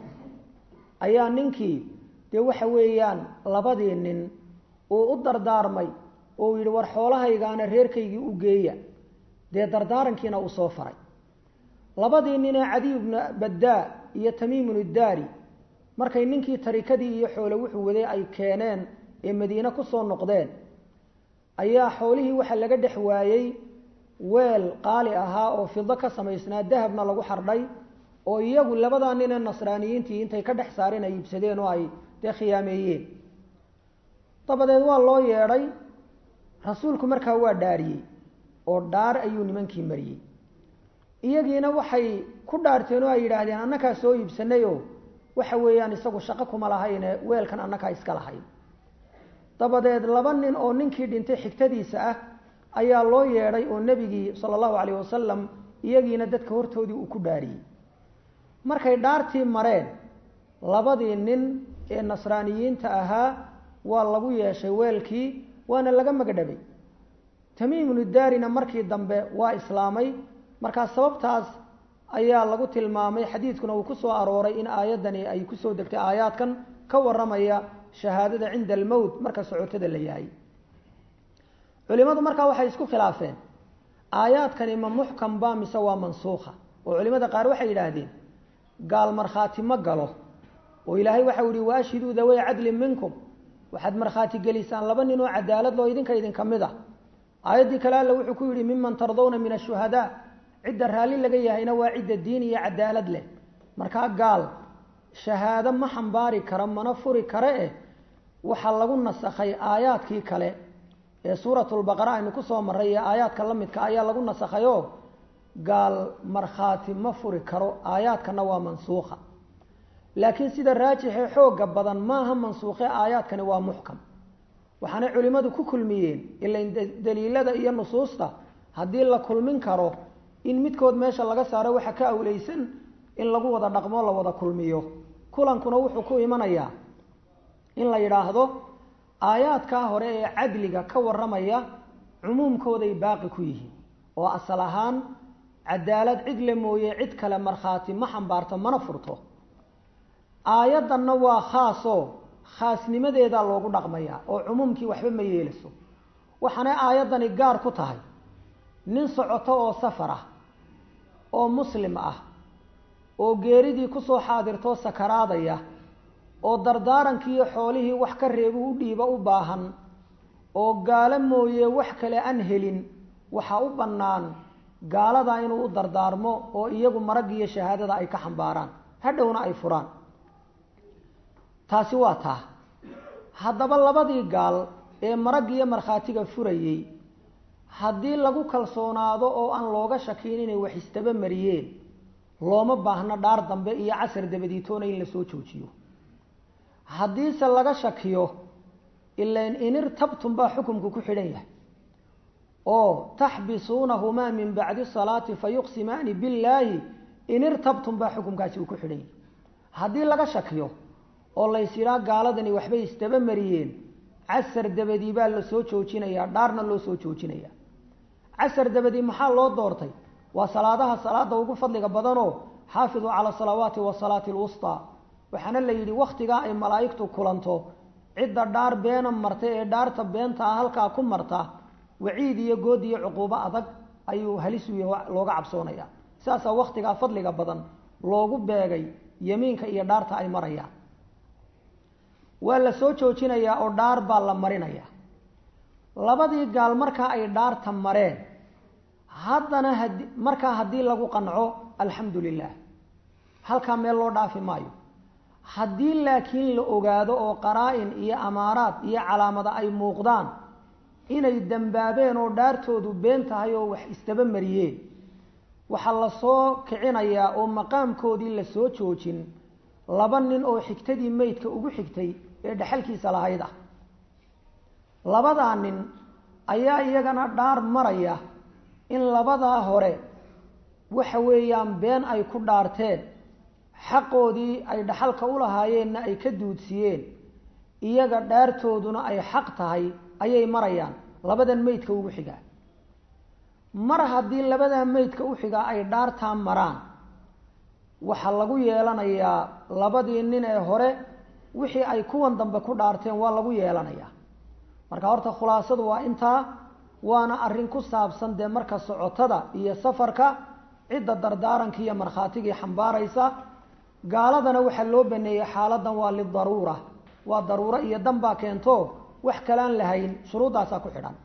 ayaa ninkii dee waxa weeyaan labadii nin uu u dardaarmay oo uu yidhi war xoolahaygaana reerkaygii u geeya dee dardaarankiina uu soo faray labadii nin ee cadiy bnu baddaa iyo tamiimun iddaari markay ninkii tarikadii iyo xoole wuxuu waday ay keeneen ee madiine kusoo noqdeen ayaa xoolihii waxa laga dhex waayey weel qaali ahaa oo fido ka samaysnaa dahabna lagu xardhay oo iyagu labadaa nin ee nasraaniyiintii intay ka dhex saareen ay iibsadeen oo ay dee khiyaameeyeen dabadeed waa loo yeedhay rasuulku markaa waa dhaariyey oo dhaar ayuu nimankii mariyey iyagiina waxay ku dhaarteen oo ay yidhaahdeen annakaa soo iibsanayoo waxa weeyaan isagu shaqo kuma lahayne weelkan annakaa iska lahayn dabadeed laba nin oo ninkii dhintay xigtadiisa ah ayaa loo yeedhay oo nebigii sala allahu calayh wasalam iyagiina dadka hortoodii uu ku dhaariyey markay dhaartii mareen labadii nin ee nasraaniyiinta ahaa waa lagu yeeshay weelkii waana laga magadhabay tamiimunu daarina markii dambe waa islaamay markaa sababtaas ayaa lagu tilmaamay xadiidkuna uu ku soo arooray in aayaddani ay kusoo degtay aayaadkan ka warramaya shahaadada cinda almowt marka socotada la yahay culimadu markaa waxay isku khilaafeen aayaadkani ma muxkam ba mise waa mansuukha oo culimada qaar waxay yidhaahdeen gaal markhaati ma galo oo ilaahay waxau yihi waashhiduu daway cadlin minkum waxaad markhaati gelisaan laba nin oo cadaalad loo idinka idinka mid ah aayaddii kale alle wuxuu ku yidhi miman tardawna min ashuhadaa cidda raalli laga yahayna waa cidda diin iyo cadaalad leh markaa gaal shahaado ma xambaari kara mana furi kare eh waxaa lagu nasakhay aayaadkii kale ee suuratulbaqara aynu kusoo marray ee aayaadka la midka ayaa lagu nasakhayo gaal markhaati ma furi karo aayaadkana waa mansuukha laakiin sida raajixee xooga badan maaha mansuukhe aayaadkani waa muxkam waxaanay culimmadu ku kulmiyeen ilain daliilada iyo nusuusta haddii la kulmin karo in midkood meesha laga saaro waxa ka awleysan in lagu wada dhaqmo la wada kulmiyo kulankuna wuxuu ku imanayaa in la yidhaahdo aayaadkaa hore ee cadliga ka warramaya cumuumkooday baaqi ku yihiin oo asal ahaan cadaalad cid le mooye cid kale markhaati ma xambaarto mana furto aayaddanna waa khaasoo khaasnimadeedaa loogu dhaqmayaa oo cumuumkii waxba ma yeelayso waxaanay aayaddani gaar ku tahay nin socoto oo safar ah oo muslim ah oo geeridii kusoo xaadirtoo sakaraadaya oo dardaarankiiyo xoolihii wax ka reebu u dhiiba u baahan oo gaalo mooye wax kale aan helin waxaa u bannaan gaaladaa inuu u dardaarmo oo iyagu maraggiiyo shahaadada ay ka xambaaraan hadhowna ay furaan taasi waa taa haddaba labadii gaal ee maraggiiyo markhaatiga furayey haddii lagu kalsoonaado oo aan looga shakiin inay wax istaba mariyeen looma baahno dhaar dambe iyo casar dabadiitoona in la soo joojiyo haddiise laga shakiyo ilain inirtabtum baa xukumku ku xidhan yahay oo taxbisuunahumaa min bacdi salaati fayuqsimaani billaahi inirtabtum baa xukumkaasi uu ku xidhan yahay haddii laga shakiyo oo lays yidhaa gaaladani waxbay isdaba mariyeen casar dabadii baa la soo joojinayaa dhaarna loo soo joojinaya casar dabadii maxaa loo doortay waa salaadaha salaada ugu fadliga badanoo xaafiduu cala salawaati wasalaati lwustaa waxaana la yidhi wakhtigaa ay malaa'igtu kulanto cidda dhaar beena marta ee dhaarta beenta ah halkaa ku marta waciid iyo good iyo cuquubo adag ayuu halis looga cabsoonaya saasaa wakhtigaa fadliga badan loogu beegay yemiinka iyo dhaarta ay marayaan waa la soo joojinayaa oo dhaar baa la marinayaa labadii gaal markaa ay dhaarta mareen haddana hadi markaa haddii lagu qanco alxamdu lilah halkaa meel loo dhaafi maayo haddii laakiin la ogaado oo qaraa-in iyo amaaraad iyo calaamada ay muuqdaan inay dambaabeen oo dhaartoodu been tahay oo wax istaba mariyeen waxaa lasoo kicinayaa oo maqaamkoodii lasoo joojin laba nin oo xigtadii meydka ugu xigtay ee dhexalkiisa lahayd ah labadaa nin ayaa iyagana dhaar maraya in labadaa hore waxa weeyaan been ay ku dhaarteen xaqoodii ay dhaxalka u lahaayeenna ay ka duudsiyeen iyaga dhaartooduna ay xaq tahay ayay marayaan labadan meydka ugu xigaa mar haddii labadaa meydka u xigaa ay dhaartaa maraan waxaa lagu yeelanayaa labadii nin ee hore wixii ay kuwan dambe ku dhaarteen waa lagu yeelanayaa marka horta khulaasadu waa intaa waana arrin ku saabsan dee marka socotada iyo safarka cidda dardaaranka iyo markhaatigii xambaaraysa gaaladana waxaa loo baneeyey xaaladan waa lidaruura waa daruuro iyo dan baa keento wax kalaan lahayn shuruuddaasaa ku xidhan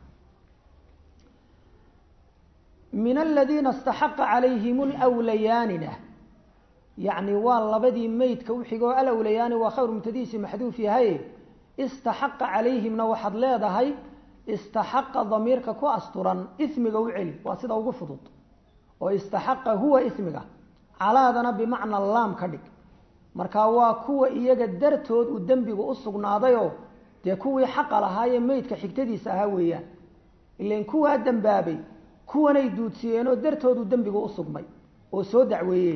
min aladiina istaxaqa calayhim lwlayaanina yacni waa labadii meydka u xigoo alawlayaani waa khayru mubtadiisi maxduuf yahay istaxaqa calayhimna waxaad leedahay istaxaqa damiirka ku asturan ismiga u celi waa sida ugu fudud oo istaxaqa huwa ismiga calaadana bimacna laam ka dhig marka waa kuwa iyaga dartood uu dembigu u sugnaadayoo dee kuwii xaqa lahaayee meydka xigtadiisa ahaa weeyaan ilan kuwaa dembaabay kuwanay duudsiyeenoo dartoodu dembigu u sugmay oo soo dacweeye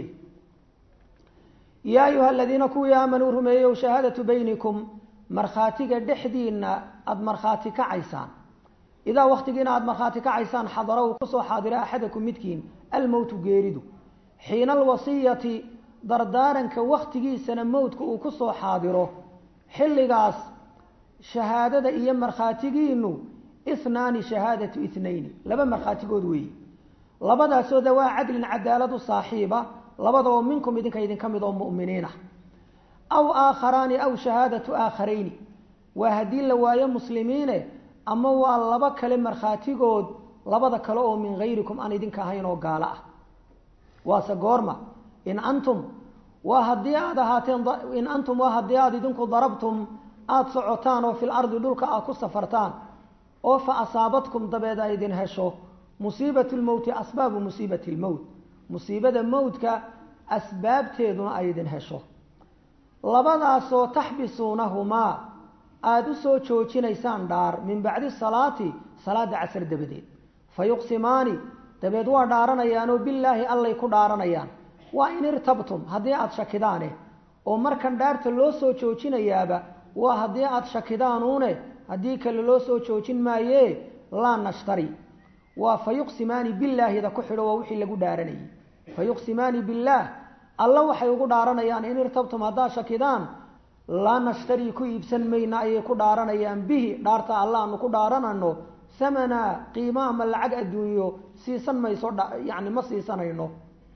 yaa ayuha aladiina kuwii aamanuu rumeeyow shahaadatu baynikum markhaatiga dhexdiina aada markhaati kacaysaan idaa waktigiina aada markhaati kacaysaan xadara uu kusoo xaadira axadakum midkiin almowtu geeridu xiina alwasiyati dardaaranka waktigiisana mowdka uu kusoo xaadiro xilligaas shahaadada iyo markhaatigiinu ihnaani shahaadatu ithnayni laba markhaatigood weeye labadaasoo dawaa cadlin cadaaladu saaxiiba labadoo minkum idinka idinka mid oo mu'miniin ah aw aakharaani aw shahaadatu aakharayni waa haddii la waayo muslimiine ama waa laba kale markhaatigood labada kale oo min hayrikum aan idinka ahayn oo gaalo ah waase goorma in antum waa haddii aada ahaateen in antum waa haddii aada idinku darabtum aada socotaan oo fil ardi dhulka aad ku safartaan oo fa asaabadkum dabeed ay idin hesho musiibatu lmowti asbaabu musiibati lmowt musiibada mowtka asbaabteeduna ay idin hesho labadaasoo taxbisuunahumaa aada u soo joojinaysaan dhaar min bacdi salaati salaada casar dabadeed fa yuqsimaani dabeed waa dhaaranayaanoo bilaahi allay ku dhaaranayaan waa in irtabtum haddii aada shakidaane oo markan dhaarta loo soo joojinayaaba waa haddii aada shakidaanuune haddii kale loo soo joojin maayee laa nashtari waa fa yuqsimaani bilaahida ku xidho waa wixii lagu dhaaranayay fa yuqsimaani billaah alla waxay ugu dhaaranayaan in irtabtum haddaad shakidaan laa nashtari ku iibsan mayna ayay ku dhaaranayaan bihi dhaarta alla aanu ku dhaaranano hamana qiimo ama lacag adduunyo siisan mayso yani ma siisanayno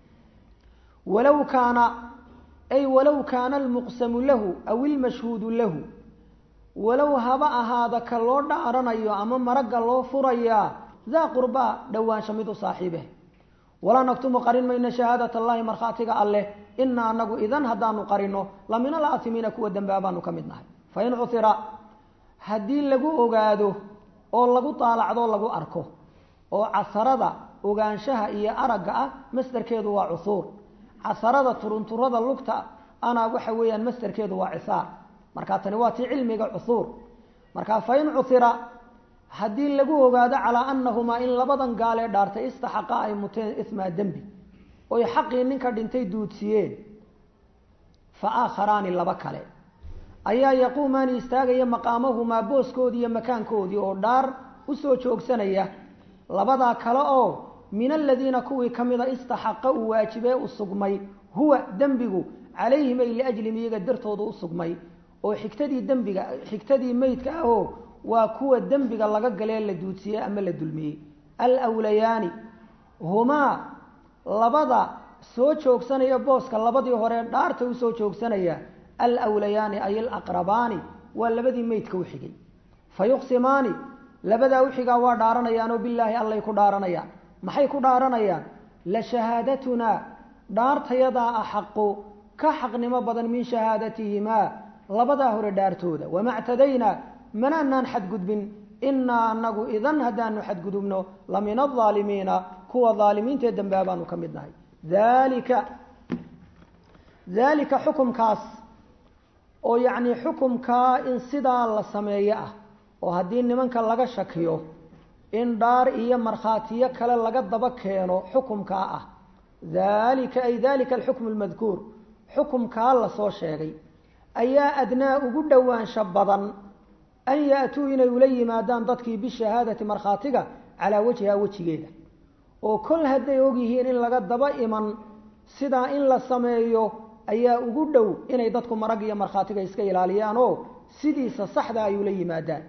walow kaana ay walow kaana almuqsamu lahu aw ilmashhuudu lahu walow haba ahaada ka loo dhaaranayo ama maragga loo furayaa daa qurbaa dhowaansha mid u saaxiibeh walaa naktumu qarin mayno shahaadat allahi markhaatiga alleh inaa anagu idan haddaanu qarino la min alaatimiina kuwa dembaabaanu ka mid nahay fain cuhira haddii lagu ogaado oo lagu daalacdo lagu arko oo casarada ogaanshaha iyo aragga ah masderkeedu waa cuhuur casarada turunturada lugta ana waxa weeyaan masderkeedu waa cisaar markaa tani waa tii cilmiga cuhuur markaa fain cuhira haddii lagu ogaado calaa anahumaa in labadan gaalee dhaartay istaxaqa ay muteen ismaa dembi oy xaqii ninka dhintay duudsiyeen fa aakharaani laba kale ayaa yaquumaani istaagaya maqaamahumaa booskoodii iyo makaankoodii oo dhaar usoo joogsanaya labadaa kale oo min aladiina kuwii ka mida istaxaqa uu waajibee u sugmay huwa dembigu calayhim ay liajlim iyaga dartooda u sugmay oo xigtadii dembiga xigtadii meydka ahoo waa kuwa dembiga laga galee la duudsiyey ama la dulmiyey alwlayaani humaa labada soo joogsanaya booska labadii hore dhaarta usoo joogsanaya alwlayaani ay alaqrabaani waa labadii meydka u xigay fa yuqsimaani labadaa uxigaa waa dhaaranayaanoo bilaahi allay ku dhaaranayaan maxay ku dhaaranayaan la shahaadatunaa dhaartayadaa axaqu ka xaqnimo badan min shahaadatihimaa labadaa hore dhaartooda wama ctadaynaa manaanaan xadgudbin inaa anagu idan haddaanu xadgudubno la min alaalimiina kuwa aalimiintaee dambaabaanu ka mid nahay dalika dalika xukumkaas oo yacni xukumkaa in sidaa la sameeyo ah oo haddii nimanka laga shakiyo in dhaar iyo markhaatiyo kale laga daba keeno xukumkaa ah dalika ay dalika alxukmu lmadkuur xukumkaa lasoo sheegay ayaa adnaa ugu dhowaansha badan an yaatuu inay ula yimaadaan dadkii bishahaadati markhaatiga calaa wajhiha wejigeeda oo kol hadday ogyihiin in laga daba iman sidaa in la sameeyo ayaa ugu dhow inay dadku marag iyo markhaatiga iska ilaaliyaan oo sidiisa saxda ay ula yimaadaan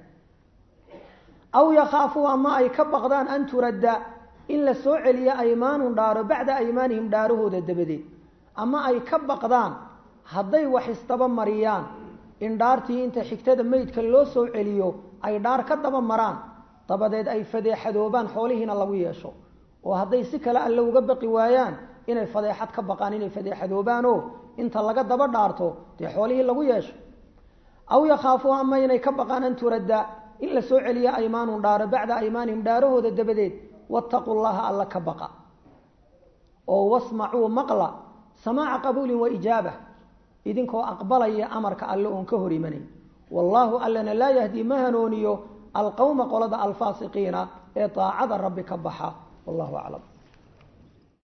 aw yakhaafuu ama ay ka baqdaan an turadda in la soo celiyo aymaanun dhaaro bacda aymaanihim dhaarahooda dabadeed ama ay ka baqdaan hadday wax isdaba mariyaan in dhaartii inta xigtada meydka loo soo celiyo ay dhaar ka daba maraan dabadeed ay fadeexadoobaan xoolihiina lagu yeesho oo hadday si kale alle uga baqi waayaan inay fadeexad ka baqaan inay fadeexadoobaanoo inta laga daba dhaarto dee xoolihii lagu yeesho aw yakhaafuu ama inay ka baqaan an turadda in la soo celiyo aymaanun dhaaro bacda aymaanihim dhaarahooda dabadeed wattaquu llaha alla ka baqa oo wasmacuu maqla samaaca qabuulin wa ijaaba idinkoo aqbalaya amarka alle oon ka hor imanayn wallaahu allana laa yahdi ma hanooniyo alqowma qolada alfaasiqiina ee daacada rabbi ka baxa wallahu aclam